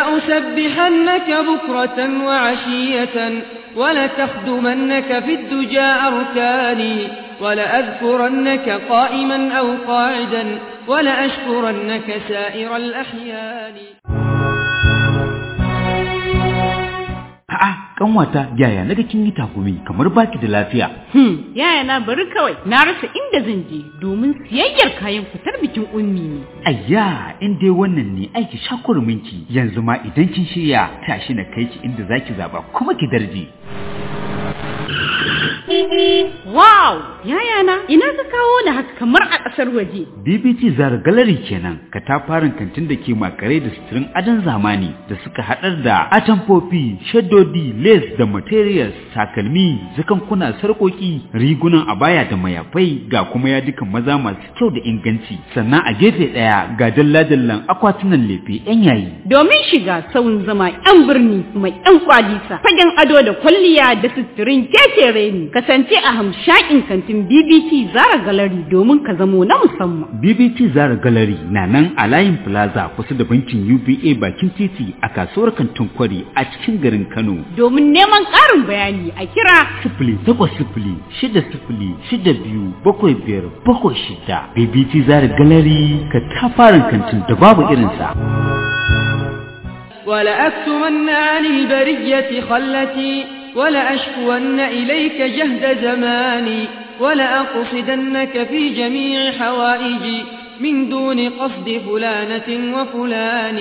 لأسبحنك بكرة وعشية ولتخدمنك في الدجى أركاني ولأذكرنك قائما أو قاعدا ولأشكرنك سائر الأحيان A'a, kanwata yaya naga kin yi takumi kamar baki da lafiya. Hmm, yaya na bari kawai na rasa inda zan je domin siyayyar kayan fitar bikin ummi ne. Ayya, in dai wannan ne aiki shakurminki yanzu ma idan kin shirya tashi na kai ki inda zaki zaba kuma ki darje. Wow! Yaya na, ina ka kawo ni haka kamar a ƙasar waje. BBT Zara Gallery kenan, katafaren kantin da ke makare da suturin adon zamani da suka haɗar da atamfofi, shaddodi, lace da materials, takalmi, zakankuna, sarƙoƙi, rigunan abaya da mayafai ga kuma yadukan maza masu kyau da inganci. Sannan a gefe ɗaya ga dalla-dallan akwatunan lefe 'yan yayi. Domin shiga sauyin zama 'yan birni mai 'yan kwalisa, fagen ado da kwalliya da suturin keke reni, kasance a hamshakin kantin BBT Zara Gallery domin ka zamo na musamman. BBT Zara Gallery na nan a layin Plaza kusa da bankin UBA bakin titi a kasuwar kantin kwari a cikin garin Kano. Domin neman ƙarin bayani a kira Sifili takwas sifili shida sifili shida biyu bakwai biyar bakwai shida. BBT Zara Gallery ka tafarin kantin da babu irinsa. ولأكتمن عن البرية خلتي ولأشكون إليك جهد زماني ولأقصدنك في جميع حوائجي من دون قصد فلانة وفلان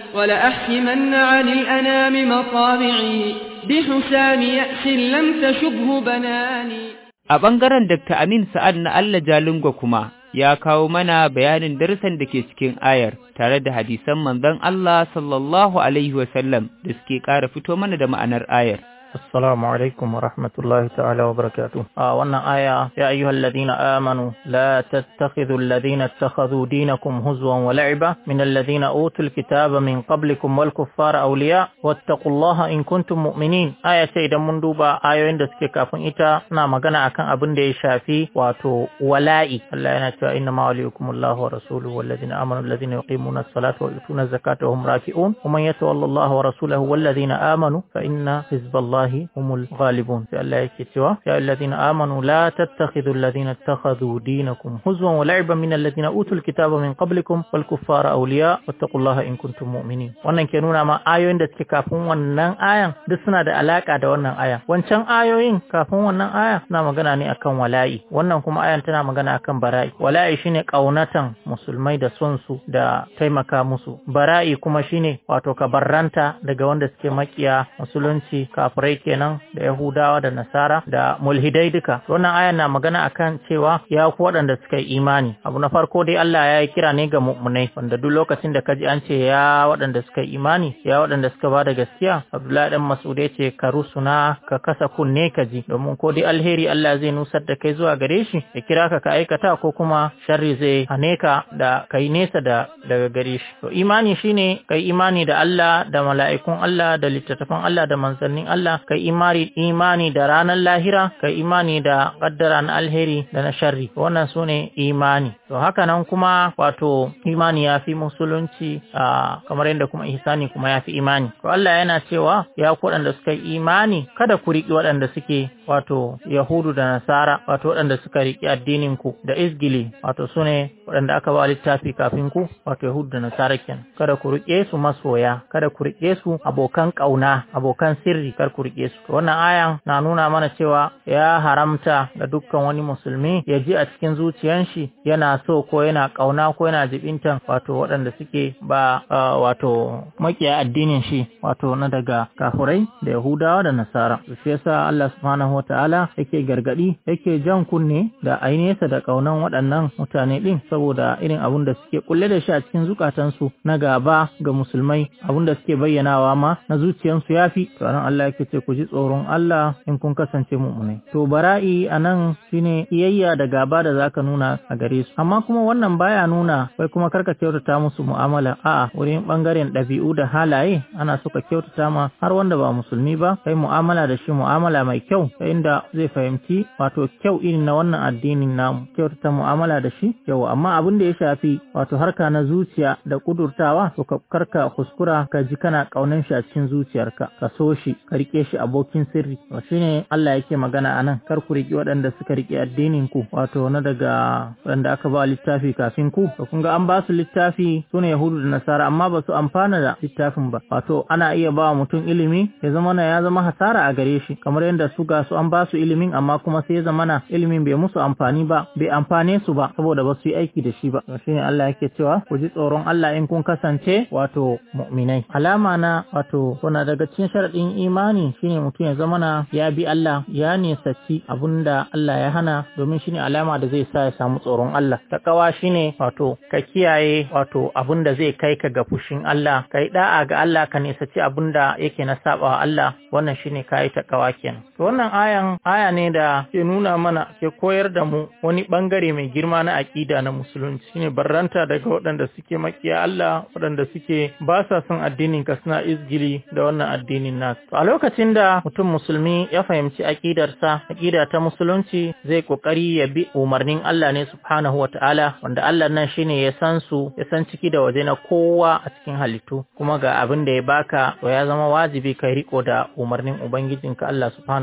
ولأحكمن عن الأنام مطامعي بحسام يأس لم تشبه بناني A ɓangaren Dr. Amin Sa'ad na Allah Jalingo kuma ya kawo mana bayanin darussan da ke cikin ayar tare da hadisan manzon Allah sallallahu Alaihi wasallam da suke ƙara fito mana da ma'anar ayar. السلام عليكم ورحمة الله تعالى وبركاته آه وانا آية يا أيها الذين آمنوا لا تتخذوا الذين اتخذوا دينكم هزوا ولعبا من الذين أوتوا الكتاب من قبلكم والكفار أولياء واتقوا الله إن كنتم مؤمنين آية سيدة مندوبة آية عندك كافن إتا نعم غنى أكن أبن دي شافي واتو ولائي الله ينتهى إنما وليكم الله ورسوله والذين آمنوا الذين يقيمون الصلاة ويؤتون الزكاة وهم راكعون ومن يتولى الله ورسوله والذين آمنوا فإن حزب الله الله هم الغالبون في الله يكتوى يا الذين آمنوا لا تتخذوا الذين اتخذوا دينكم هزوا ولعبا من الذين أوتوا الكتاب من قبلكم والكفار أولياء واتقوا الله إن كنتم مؤمنين wannan ke nuna ma ayoyin da suke kafin wannan ayan duk suna da alaka da wannan aya wancan ayoyin kafin wannan aya suna magana ne akan wala'i wannan kuma ayan tana magana akan bara'i wala'i shine kaunatan musulmai da son su da taimaka musu bara'i kuma shine wato ka barranta daga wanda suke makiya musulunci kafirai kenan da Yahudawa da Nasara da mulhidai duka. Wannan ayan na magana akan cewa ya ku waɗanda suka yi imani. Abu na farko dai Allah ya yi kira ne ga mu'minai wanda duk lokacin da kaji an ce ya waɗanda suka yi imani, ya waɗanda suka ba da gaskiya, Abdullahi dan Mas'ud ya ce ka rusuna ka kasa kunne ka ji domin ko dai alheri Allah zai nusar da kai zuwa gare shi ya kira ka ka aikata ko kuma sharri zai hane ka da kai nesa da daga gare shi. To imani shine kai imani da Allah da mala'ikun Allah da littattafan Allah da manzannin Allah kai imani imani da ranar lahira kai imani da kaddara na alheri da na sharri wannan su ne imani to haka nan kuma wato imani ya fi musulunci a kamar yadda kuma ihsani kuma ya fi imani to Allah yana cewa ya ku waɗanda suka yi imani kada ku riƙi waɗanda suke wato yahudu da nasara wato waɗanda suka riƙi addinin ku da izgili wato su ne waɗanda aka ba littafi kafin ku wato yahudu da nasara kenan kada ku riƙe su masoya kada ku riƙe su abokan ƙauna abokan sirri kar ku riƙe su wannan ayan na nuna mana cewa ya haramta ga dukkan wani musulmi ya ji a cikin zuciyan shi yana so ko yana kauna ko yana jibintan wato waɗanda suke ba wato makiya addinin shi wato na daga kafurai da yahudawa da nasara shi yasa Allah subhanahu wataala yake gargadi yake jan kunne da ainihinsa da kaunan waɗannan mutane din saboda irin abun da suke kulle da shi a cikin zukatansu na gaba ga musulmai abun da suke bayyanawa ma na zuciyansu yafi to Allah yake ce ku ji tsoron Allah in kun kasance mu'minai to bara'i anan shine iyayya da gaba da zaka nuna a gare su amma kuma wannan baya nuna wai kuma karka kyautata musu mu'amala a'a wurin bangaren ɗabi'u da halaye ana so ka kyautata ma har wanda ba musulmi ba kai mu'amala da shi mu'amala mai kyau ta inda zai fahimci wato kyau irin na wannan addinin namu kyautata mu'amala da shi yau amma abin da ya shafi wato harka na zuciya da kudurtawa to ka karka kuskura ka ji kana kaunan shi a cikin zuciyarka ka so shi ka rike shi abokin sirri to shine Allah yake magana anan kar ku riki waɗanda suka rike addinin ku wato na daga waɗanda aka ba littafi kafin ku to kun ga an ba su littafi sune yahudu da nasara amma ba su amfana da littafin ba wato ana iya ba mutum ilimi ya zama na ya zama hasara a gare shi kamar yadda su ga su an ba su ilimin amma kuma sai ya zama na ilimin bai musu amfani ba bai amfane su ba saboda ba su yi aiki da shi ba to shine Allah yake cewa ku ji tsoron Allah in kun kasance wato mu'minai alama na wato kuna daga cikin sharadin imani shine mutum ya zama na ya bi Allah ya nisaci abunda Allah ya hana domin shine alama da zai sa ya samu tsoron Allah takawa shine wato ka kiyaye wato abunda zai kai ka ga fushin Allah kai da'a ga Allah ka nisaci abunda yake na sabawa Allah wannan shine kai takawa kenan to wannan ayan aya ne da ke nuna mana ke koyar da mu wani bangare mai girma na aqida na musulunci shine barranta daga waɗanda suke makiya Allah waɗanda suke ba sa son addinin ka suna izgili da wannan addinin nasu to a lokacin da mutum musulmi ya fahimci aqidarsa aqida ta musulunci zai kokari ya bi umarnin Allah ne subhanahu wataala wanda Allah nan shine ya san su ya san ciki da waje na kowa a cikin halittu kuma ga abin da ya baka to ya zama wajibi kai riko da umarnin ubangijinka Allah subhanahu wataala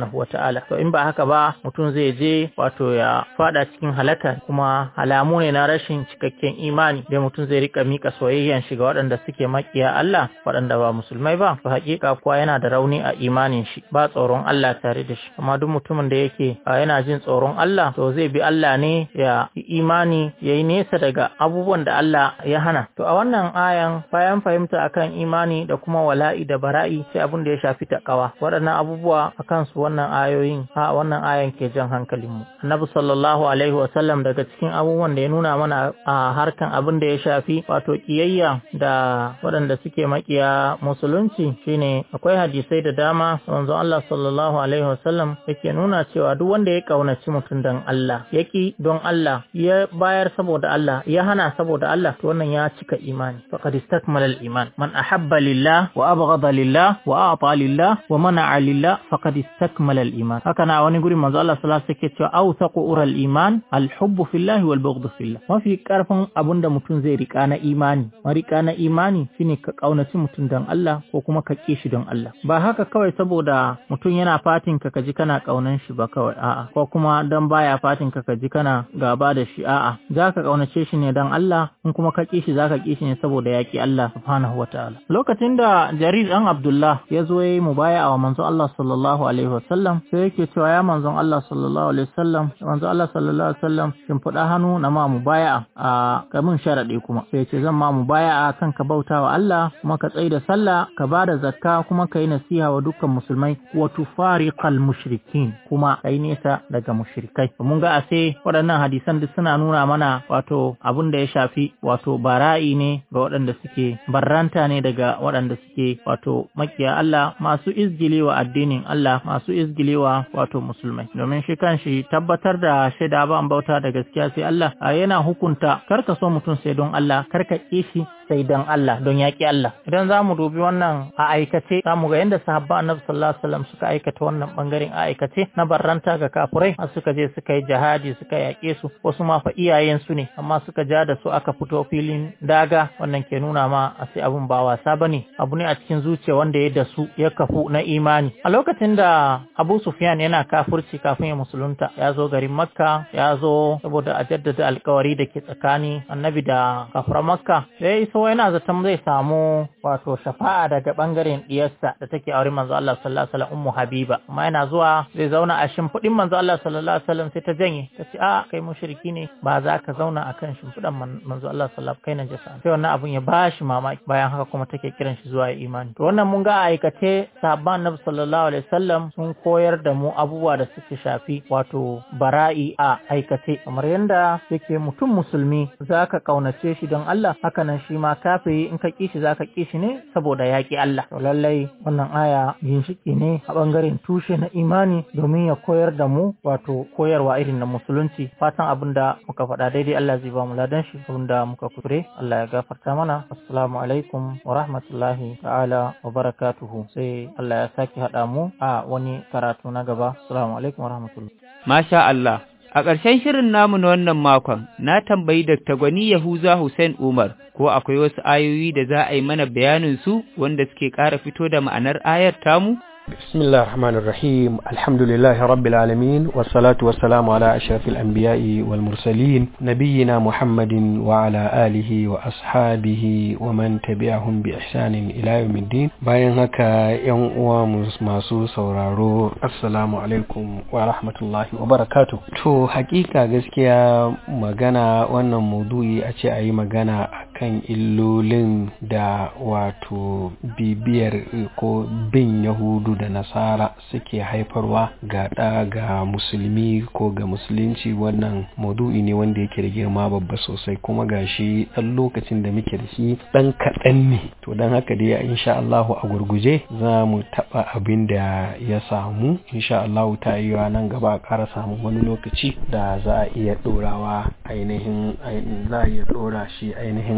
ta'ala to in ba haka ba mutum zai je wato ya fada cikin halaka kuma alamu ne na rashin cikakken imani da mutum zai rika mika soyayyan shi ga waɗanda suke makiya Allah waɗanda ba musulmai ba to hakika kuwa yana da rauni a imanin shi ba tsoron Allah tare da shi amma duk mutumin da yake yana jin tsoron Allah to zai bi Allah ne ya yi imani ya yi nesa daga abubuwan da Allah ya hana to a wannan ayan bayan fahimta akan imani da kuma wala'i da bara'i sai abin da ya shafi takawa waɗannan abubuwa akan su wannan ayoyin a wannan ayan ke jan hankalin mu annabi sallallahu alaihi wasallam daga cikin abubuwan da ya nuna mana a harkan abin da ya shafi wato kiyayya da waɗanda suke makiya musulunci shine akwai hadisai da dama manzo Allah sallallahu alaihi wasallam yake nuna cewa duk wanda ya kaunaci mutum dan Allah yaki don Allah ya bayar saboda Allah ya hana saboda Allah to wannan ya cika imani faqad istakmala al-iman man ahabba lillah wa abghada lillah wa a'ta lillah wa mana'a lillah faqad istakmala al-iman haka na wani guri manzo Allah sallallahu alaihi wasallam yake cewa awsaqu ural iman al-hubbu fillah wal bughdu fillah mafi karfin abinda mutum zai rika na imani marika na imani shine ka kaunaci mutum dan Allah ko kuma ka ƙi shi don Allah ba haka kawai saboda mutum yana fatin ka kaji kana kaunan shi ba kawai a'a ko kuma dan baya fatin ka kaji kana gaba da shi a'a zaka kaunace shi ne dan Allah in kuma ka ƙi shi zaka ƙi shi ne saboda ya ƙi Allah subhanahu wataala lokacin da Jarir dan Abdullah ya zo yayi mubaya wa manzon Allah sallallahu alaihi wasallam sai yake cewa ya manzon Allah sallallahu alaihi wasallam manzon Allah sallallahu alaihi wasallam shin fuda hannu na ma mubaya a kamin sharadi kuma sai ce zan ma mubaya kan ka bautawa Allah kuma ka tsaida sallah ka ba da zakka kuma ka yi nasiha wa dukkan musulmai wa tufariqal mushrikin kuma kai nesa daga mushrikai mun ga ase waɗannan hadisan duk suna nuna mana wato abin da ya shafi wato bara'i ne ga waɗanda suke barranta ne daga waɗanda suke wato makiya Allah masu izgilewa addinin Allah masu izgilewa wato musulmai domin shi kanshi tabbatar da shaida ba bauta da gaskiya sai Allah yana hukunta karka so mutum sai don Allah karka kishi sai don Allah don yaƙi Allah idan za mu dubi wannan a aikace za mu ga yadda sahabba annabi sallallahu alaihi wasallam suka aikata wannan bangaren a aikace na barranta ga kafurai har suka je suka yi jihadi suka yaƙe su wasu ma fa iyayen su ne amma suka ja da su aka fito filin daga wannan ke nuna ma a sai abun ba wasa bane abu ne a cikin zuciya wanda ya da su ya kafu na imani a lokacin da Abu Sufyan yana kafurci kafin ya musulunta ya zo garin Makka ya zo saboda a jaddada alkawari da ke tsakani annabi da kafuran Makka sai so yana zaton zai samu wato shafa'a daga bangaren diyarsa da take aure manzo Allah sallallahu alaihi wasallam ummu habiba amma yana zuwa zai zauna a shimfidin manzo Allah sallallahu alaihi wasallam sai ta janye ta ce a kai mushriki ne ba za ka zauna akan shimfidan manzo Allah sallallahu kai najasa sai wannan abun ya bashi mamaki bayan haka kuma take kiran shi zuwa imani to wannan mun ga aikace sahabban Nabi sallallahu alaihi wasallam sun koyar da mu abubuwa da suke shafi wato bara'i a aikace kamar yanda yake mutum musulmi zaka kaunace shi don Allah haka nan shi ma kafiri in ka kishi zaka kishi ne saboda yaƙi Allah to lallai wannan aya ginshiki ne a bangaren tushe na imani domin ya koyar da mu wato koyarwa irin na musulunci fatan abin da muka faɗa daidai Allah zai ba mu ladan shi abin da muka kuskure Allah ya gafarta mana assalamu alaikum wa rahmatullahi ta'ala wa barakatuhu sai Allah ya sake haɗa mu a wani karatu na gaba assalamu alaikum wa rahmatullahi masha Allah A ƙarshen shirin namu na wannan makon, na tambayi Dr. Gwani Yahuza Hussein Umar ko akwai wasu ayoyi da za a yi mana bayanin su wanda suke ƙara fito da ma'anar ayar tamu? بسم الله الرحمن الرحيم الحمد لله رب العالمين والصلاة والسلام على أشرف الأنبياء والمرسلين نبينا محمد وعلى آله وأصحابه ومن تبعهم بإحسان إلى يوم الدين bayan haka yan uwa masu sauraro assalamu alaikum wa rahmatullahi wa barakatuh to hakika gaskiya magana wannan maudu'i a ce a yi magana akan illolin da wato bibiyar ko bin yahudu da nasara suke haifarwa ga ɗa ga musulmi ko ga musulunci wannan maudu'i ne wanda yake da girma babba sosai kuma ga shi ɗan lokacin da muke da shi ɗan kaɗan ne to don haka dai insha Allahu a gurguje za mu taɓa abin da ya samu insha Allahu ta yi nan gaba a ƙara samun wani lokaci da za a iya ɗorawa ainihin za a iya ɗora shi ainihin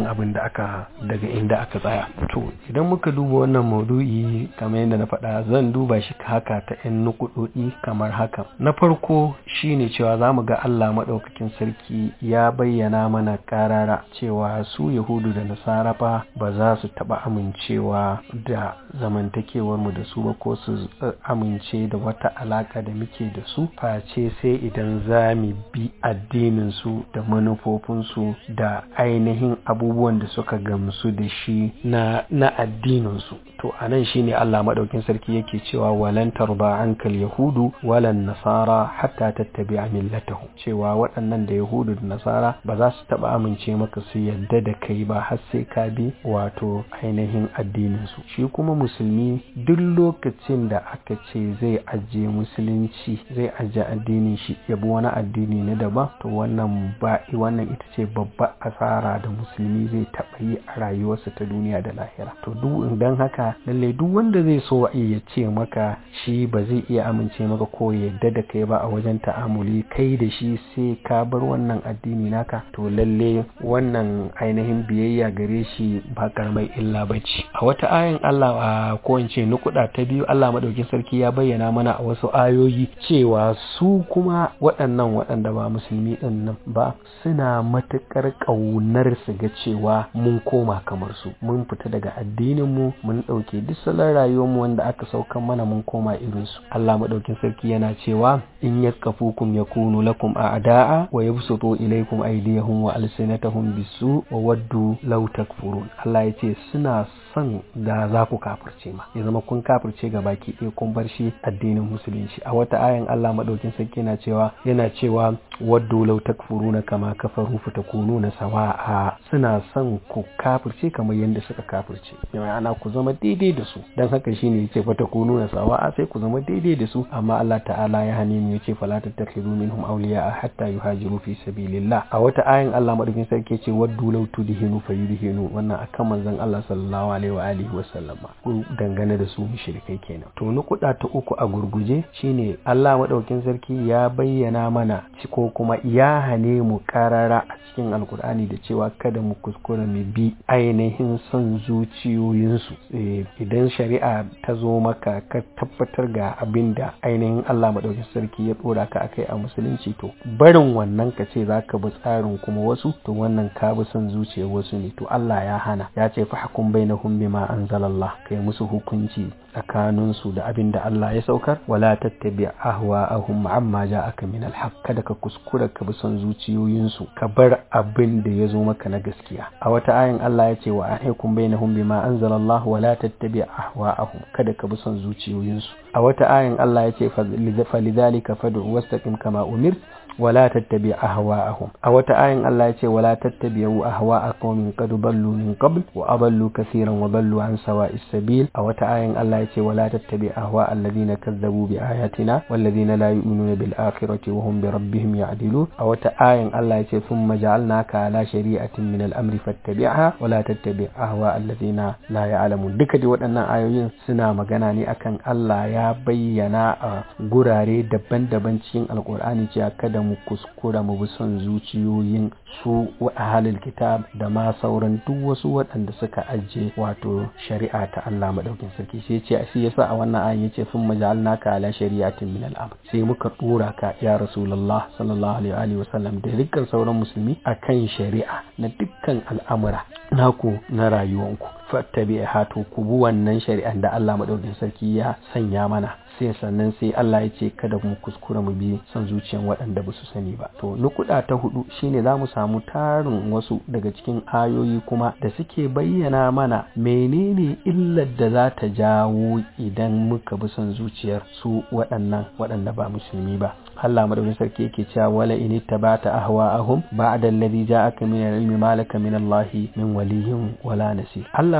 abin da aka daga inda aka tsaya to idan muka duba wannan maudu'i kamar yadda na faɗa zan duba shi haka ta yan nukudodi kamar haka na farko shine cewa za mu ga Allah maɗaukakin sarki ya bayyana mana karara cewa su yahudu da nasara fa ba za su taɓa amincewa da zamantakewar mu da su ba ko su amince da wata alaka da muke da su face sai idan za mu bi addinin su da manufofinsu da ainihin abubuwan da suka gamsu da shi na, na addininsu to a nan shi ne Allah maɗaukin sarki yake cewa walan tarba ankal yahudu walan nasara hatta tattabi a millatahu cewa waɗannan da yahudu da nasara ba za su taɓa amince maka su yadda da kai ba har sai ka bi wato ainihin addininsu shi kuma musulmi duk lokacin da aka ce zai ajiye musulunci zai ajiye addinin shi ya bi wani addini na daban to wannan ba wannan ita ce babbar asara da musulmi zai taɓa yi a rayuwarsa ta duniya da lahira to duk idan haka lalle duk wanda zai so ya ce maka shi ba zai iya amince maka ko yadda da kai ba a wajen ta'amuli kai da shi sai ka bar wannan addini naka to lalle wannan ainihin biyayya gare shi ba karamar illa ba ce a wata ayin Allah a ko in ce nukuda ta biyu Allah madaukin sarki ya bayyana mana a wasu ayoyi cewa su kuma waɗannan waɗanda ba musulmi ɗin nan ba suna matuƙar ƙaunar su ga cewa mun koma kamar su mun fita daga addinin mu mun ɗauke duk salon rayuwarmu wanda aka saukan mana mun koma irin su Allah madaukin sarki yana cewa in yaskafukum yakunu lakum a'da'a wa yabsutu ilaykum aydiyahum wa alsinatahum bisu wa waddu law takfurun Allah ya ce suna son da za ku kafirce ma ya zama kun kafirce ga baki ɗaya kun bar shi addinin musulunci a wata ayan Allah madaukin sarki yana cewa yana cewa waddu law takfuruna kama kafaru fatakununa sawa'a suna son ku kafirce kamar yadda suka kafirce ana ku zama daidai da su dan haka shine yace fatakununa sawa'a sai ku zama daidai da su amma Allah ta'ala ya hane mu yace fala tattakhidu minhum awliya hatta yuhajiru fi sabilillah a wata ayan Allah madaukin sarki yace waddu law tudhinu fayudhinu wannan akan manzon Allah sallallahu alaihi wa alihi wa sallama ku dangane da su mushrikai kenan to nukuda ta uku a gurguje shine Allah madaukin sarki ya bayyana mana ko kuma ya hane mu karara a cikin alkur'ani da cewa kada mu kuskura mu bi ainihin son zuciyoyinsu idan shari'a ta zo maka ka tabbatar ga abin da ainihin Allah madaukin sarki ya dora ka akai a musulunci to barin wannan ka ce zaka bi tsarin kuma wasu to wannan ka bi son zuciyar wasu ne to Allah ya hana ya ce fa hukum bainahum bima anzalallah kai musu hukunci tsakaninsu da abin da Allah ya saukar wala tattabi ahwa'ahum amma ja'aka min alhaq kada ka kuskura ka bi son zuciyoyinsu ka bar abin da ya zo maka na gaskiya a wata ayin Allah ya ce wa ahkum bainahum bima anzalallah wala tattabi ahwa'ahum kada ka bi son zuciyoyinsu a wata ayin Allah ya ce falidhalika fad'u wastaqim kama umir ولا تتبع أهواءهم أو تآين الله يتي ولا تتبعوا أهواء قوم قد ضلوا من قبل وأضلوا كثيرا وضلوا عن سواء السبيل أو تآين الله يتي ولا تتبع أهواء الذين كذبوا بآياتنا والذين لا يؤمنون بالآخرة وهم بربهم يعدلون أو تآين الله يتي ثم جعلناك على شريعة من الأمر فاتبعها ولا تتبع أهواء الذين لا يعلمون duka dai waɗannan ayoyin suna magana ne akan Allah ya bayyana a gurare daban-daban cikin alkur'ani cewa kada mu kuskura mu bi son zuciyoyin su ahalil kitab da ma sauran duk wasu waɗanda suka ajiye wato shari'a ta Allah madaukin sarki sai ce shi yasa a wannan ayin yace sun majalnaka ala shari'atin min al sai muka dora ka ya rasulullah sallallahu alaihi wa sallam da dukkan sauran musulmi akan shari'a na dukkan al'amura naku na rayuwanku fattabi'a to ku bi wannan shari'an da Allah madaukin sarki ya sanya mana sai sannan sai Allah ya ce kada mu kuskura mu bi son zuciyan waɗanda ba su sani ba to nukuda ta hudu shine za mu samu tarin wasu daga cikin ayoyi kuma da suke bayyana mana menene illar da za ta jawo idan muka bi son zuciyar su waɗannan waɗanda ba musulmi ba Allah madaukakin sarki yake cewa wala in ittabata ahwa'ahum ba'da alladhi ja'aka min al-ilmi ma laka min Allah min waliyyin wala nasir Allah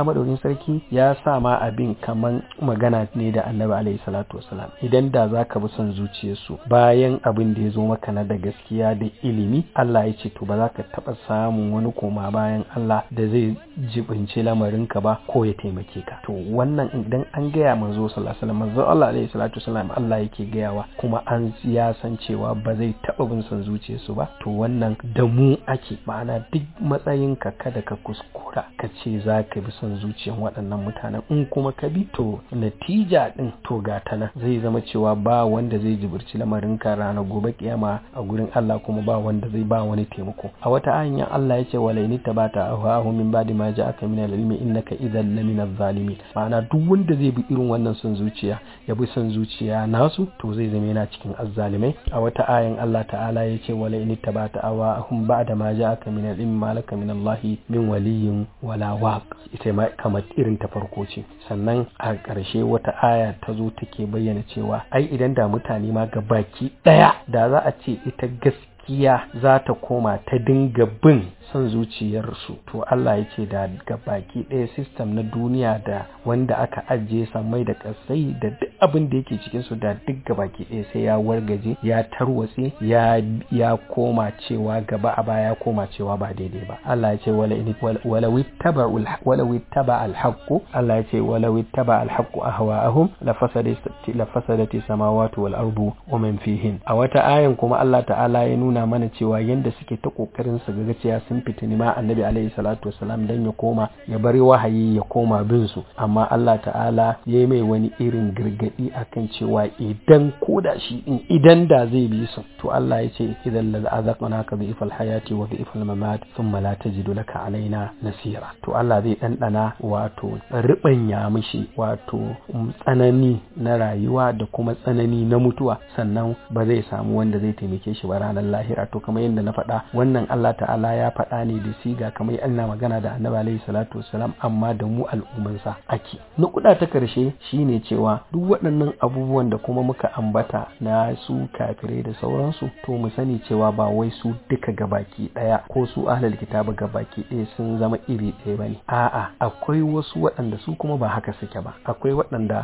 Allah madaukin sarki ya sa ma abin kaman magana ne da Annabi alaihi salatu wasalam idan da zaka bi son zuciyarsu bayan abin da ya zo maka na da gaskiya da ilimi Allah ya ce to ba za ka taba samun wani koma bayan Allah da zai jibinci lamarinka ba ko ya taimake ka to wannan idan an gaya manzo sallallahu alaihi wasallam manzo Allah alaihi salatu wasalam Allah yake gayawa kuma an ya san cewa ba zai taba bin son zuciyarsu ba to wannan da mu ake ma'ana duk matsayinka kada ka kuskura ka ce za ka bi son zuciyar waɗannan mutanen in kuma ka bi to natija din to ga ta nan zai zama cewa ba wanda zai jibirci lamarinka ranar gobe kiyama a gurin Allah kuma ba wanda zai ba wani taimako a wata hanyar Allah ya ce wala in tabata ahwahu min ba'di ma ja'aka min al-ilmi innaka idhan lamina zalimin ma'ana duk wanda zai bi irin wannan son zuciya ya bi son zuciya nasu to zai zama yana cikin azzalimai a wata ayan Allah ta'ala ya ce wala in tabata ahwahum ba'da ma ja'aka min al-ilmi ma laka min Allah min waliyyin wala waq ita ma kamar irin ta farko ce sannan a ƙarshe wata aya ta zo take bayyana cewa ai idan da mutane ma ga baki ɗaya da za a ce ita gaskiya za ta koma ta dinga bin son zuciyarsu to Allah ya ce da ga baki ɗaya sistem na duniya da wanda aka ajiye samai da kasai da duk abin da yake cikin su da duk ga baki ɗaya sai ya wargaje ya tarwatse ya ya koma cewa gaba a baya ya koma cewa ba daidai ba Allah ya ce wala in wala wittaba wala wittaba alhaq Allah ya ce wala wittaba alhaq ahwaahum la fasadati la fasadati samawati wal ardu wa man fihin a wata ayan kuma Allah ta'ala ya nuna mana cewa yanda suke ta kokarin su ga cewa sun fitini ma annabi alaihi salatu wasalam dan ya koma ya bari wahayi ya koma bin su amma Allah ta'ala ya yi mai wani irin gargadi akan cewa idan koda shi din idan da zai bi su to Allah ya ce idan la azaqna ka bi ifal hayati wa bi ifal mamat thumma la tajidu laka alaina nasira to Allah zai dandana wato ribanya mishi wato tsanani na rayuwa da kuma tsanani na mutuwa sannan ba zai samu wanda zai taimake shi ba ranar lahira to kamar yadda na faɗa wannan Allah ta'ala ya faɗa ne da siga kamar ana magana da annabi alaihi salatu wasalam amma da mu al'ummansa ake na kuɗa ta karshe shine cewa duk waɗannan abubuwan da kuma muka ambata na su kafirai da sauransu to mu sani cewa ba wai su duka gabaki ɗaya ko su ahlul kitabu gabaki ɗaya sun zama iri ɗaya bane a'a akwai wasu waɗanda su kuma ba haka suke ba akwai waɗanda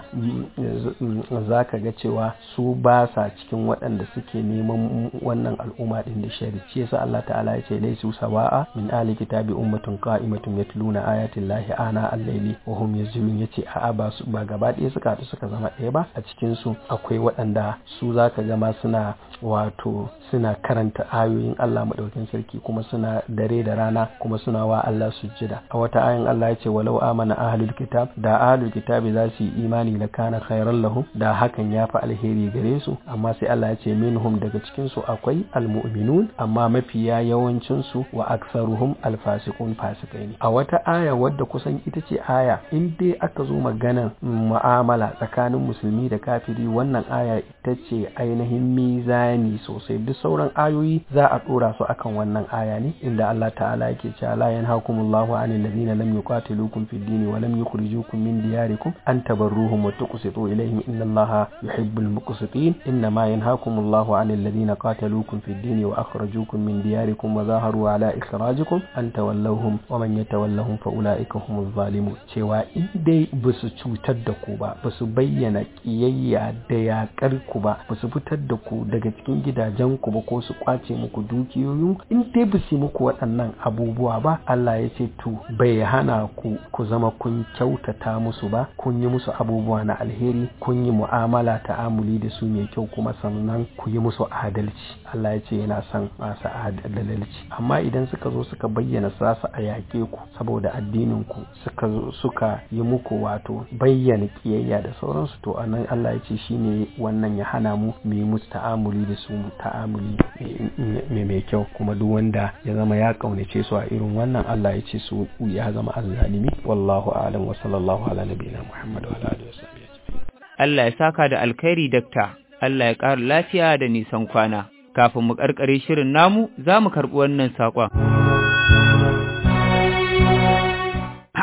za ka ga cewa su ba sa cikin waɗanda suke neman wannan al'umma ɗin da shari shi yasa Allah ta'ala ya ce laisu sawa'a min ali kitabi ummatun qa'imatun yatluna ayati llahi ana al-layli wa hum yazilun yace a'a ba su ba gaba ɗaya suka haɗu suka zama ɗaya ba a cikin su akwai waɗanda su zaka ga ma suna wato suna karanta ayoyin Allah madaukakin sarki kuma suna dare da rana kuma suna wa Allah sujjada a wata ayin Allah ya ce walau amana ahlul kitab da ahlul kitabi za su yi imani la kana khairan lahum da hakan ya fi alheri gare su amma sai Allah ya ce minhum daga cikin su akwai almu'minun amma mafiya yawancin su wa aktsaruhum alfasiqun fasikai ne a wata aya wadda kusan ita ce aya in dai aka zo maganan mu'amala tsakanin musulmi da kafiri wannan aya ita ce ainihin mizani sosai duk sauran ayoyi za a dora su akan wannan aya ne inda Allah ta'ala yake cewa la yanhakumullahu anil ladina lam yuqatilukum fid din wa lam yukhrijukum min diyarikum an tabarruhum wa tuqsitu ilayhim inna Allaha yuhibbul muqsitin inna ma yanhakumullahu anil ladina qataluukum fid din wa akhrajukum min diyarikum wa zaharu ala ikhrajikum an tawallawhum wa man yatawallahum fa ulaika humuz zalimun cewa in dai basu cutar da ku ba basu bayyana kiyayya da yakar ku ba basu fitar da ku daga cikin gidajen ku ba ko su kwace muku dukiyoyin in dai basu muku waɗannan abubuwa ba Allah ya ce to bai hana ku ku zama kun kyautata musu ba kun yi musu abubuwa na alheri kun yi mu'amala ta'amuli da su mai kyau kuma sannan ku yi musu adalci Allah ya ce yana son masu adalci amma idan suka zo suka bayyana za su a yaƙe ku saboda addinin ku suka suka yi muku wato bayyana kiyayya da sauransu to anan Allah ya ce shine wannan ya hana mu mu yi musu ta'amuli da su ta'amuli mai mai kyau kuma duk wanda ya zama ya kaunace su a irin wannan Allah ya ce su ya zama azzalimi wallahu a'lam wa sallallahu ala nabiyina Muhammad wa ala alihi wa Allah ya saka da alkhairi dakta Allah ya ƙara lafiya da nisan kwana kafin mu karkare shirin namu za mu karɓi wannan saƙon. A'a,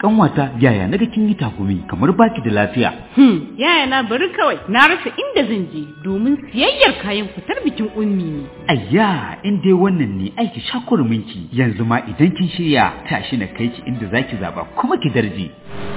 kanwata yaya naga kin yi takumi kamar baki da lafiya Hmm, yaya na bari kawai na rasa inda zan je domin siyayyar kayan fitar bikin ummi ne. ayya in dai wannan ne aiki shakurminki yanzu ma idan kin shirya tashi na kai ki inda zaki zaba kuma ki darje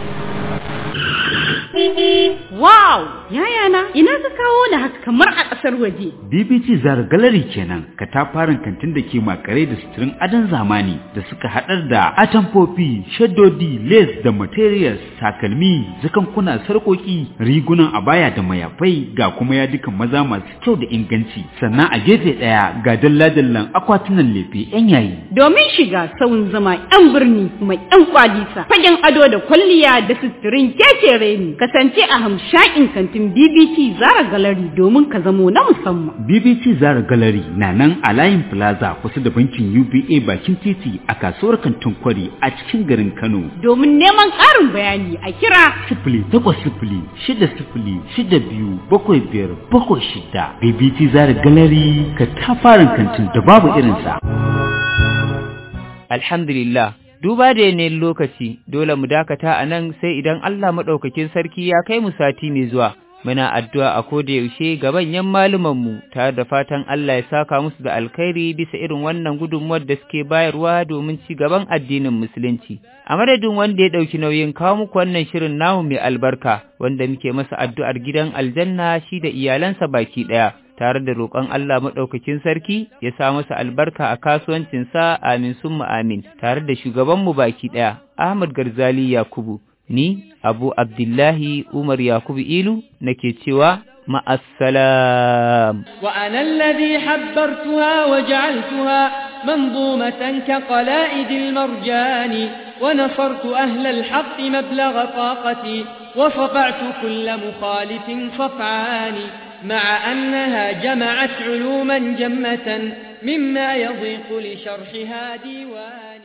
Wow, yaya na ina ka kawo ni haka kamar a ƙasar waje. BBC Zara Gallery kenan katafaren kantin da ke makare da suturin adon zamani da suka haɗar da atamfofi, shaddodi, lace da materials, takalmi, zakankuna, sarƙoƙi, rigunan abaya da mayafai ga kuma yadukan maza masu kyau da inganci. Sannan a gefe ɗaya ga dalla-dallan akwatunan lefe 'yan yayi. Domin shiga sauyin zama 'yan birni mai 'yan kwalisa, fagen ado da kwalliya da suturin kekere ne. Kasance a hamshakin kantin BBC Zara Gallery domin ka zamo na musamman. BBC Zara Gallery na nan a layin Plaza kusa da bankin UBA bakin titi a kasuwar kantin kwari a cikin garin Kano. Domin neman ƙarin bayani a kira Sifili takwas sifili shida sifili shida biyu bakwai biyar bakwai shida. BBC Zara Gallery ka tafarin kantin da babu irinsa. Alhamdulillah, duba da yanayin lokaci, dole mu dakata a nan sai idan Allah maɗaukakin sarki ya kai mu sati mai zuwa. Muna addu'a a koda yaushe ga manyan malumanmu tare da fatan Allah ya saka musu da alkhairi bisa irin wannan gudunmuwar da suke bayarwa domin ci gaban addinin Musulunci. A madadin wanda ya ɗauki nauyin kawo muku wannan shirin namu mai albarka, wanda muke masa addu'ar gidan aljanna shi da iyalansa baki ɗaya. tare da roƙon Allah maɗaukakin sarki ya sa masa albarka a kasuwancinsa amin summa amin tare da shugabanmu baki ɗaya Ahmad Garzali Yakubu ni Abu Abdullahi Umar Yakubu Ilu nake cewa ma'assalam وأنا الذي حبرتها وجعلتها منظومة كقلائد المرجان ونصرت أهل الحق مبلغ طاقتي وصفعت كل مخالف صفعان مع أنها جمعت علوما جمة مما يضيق لشرحها ديوان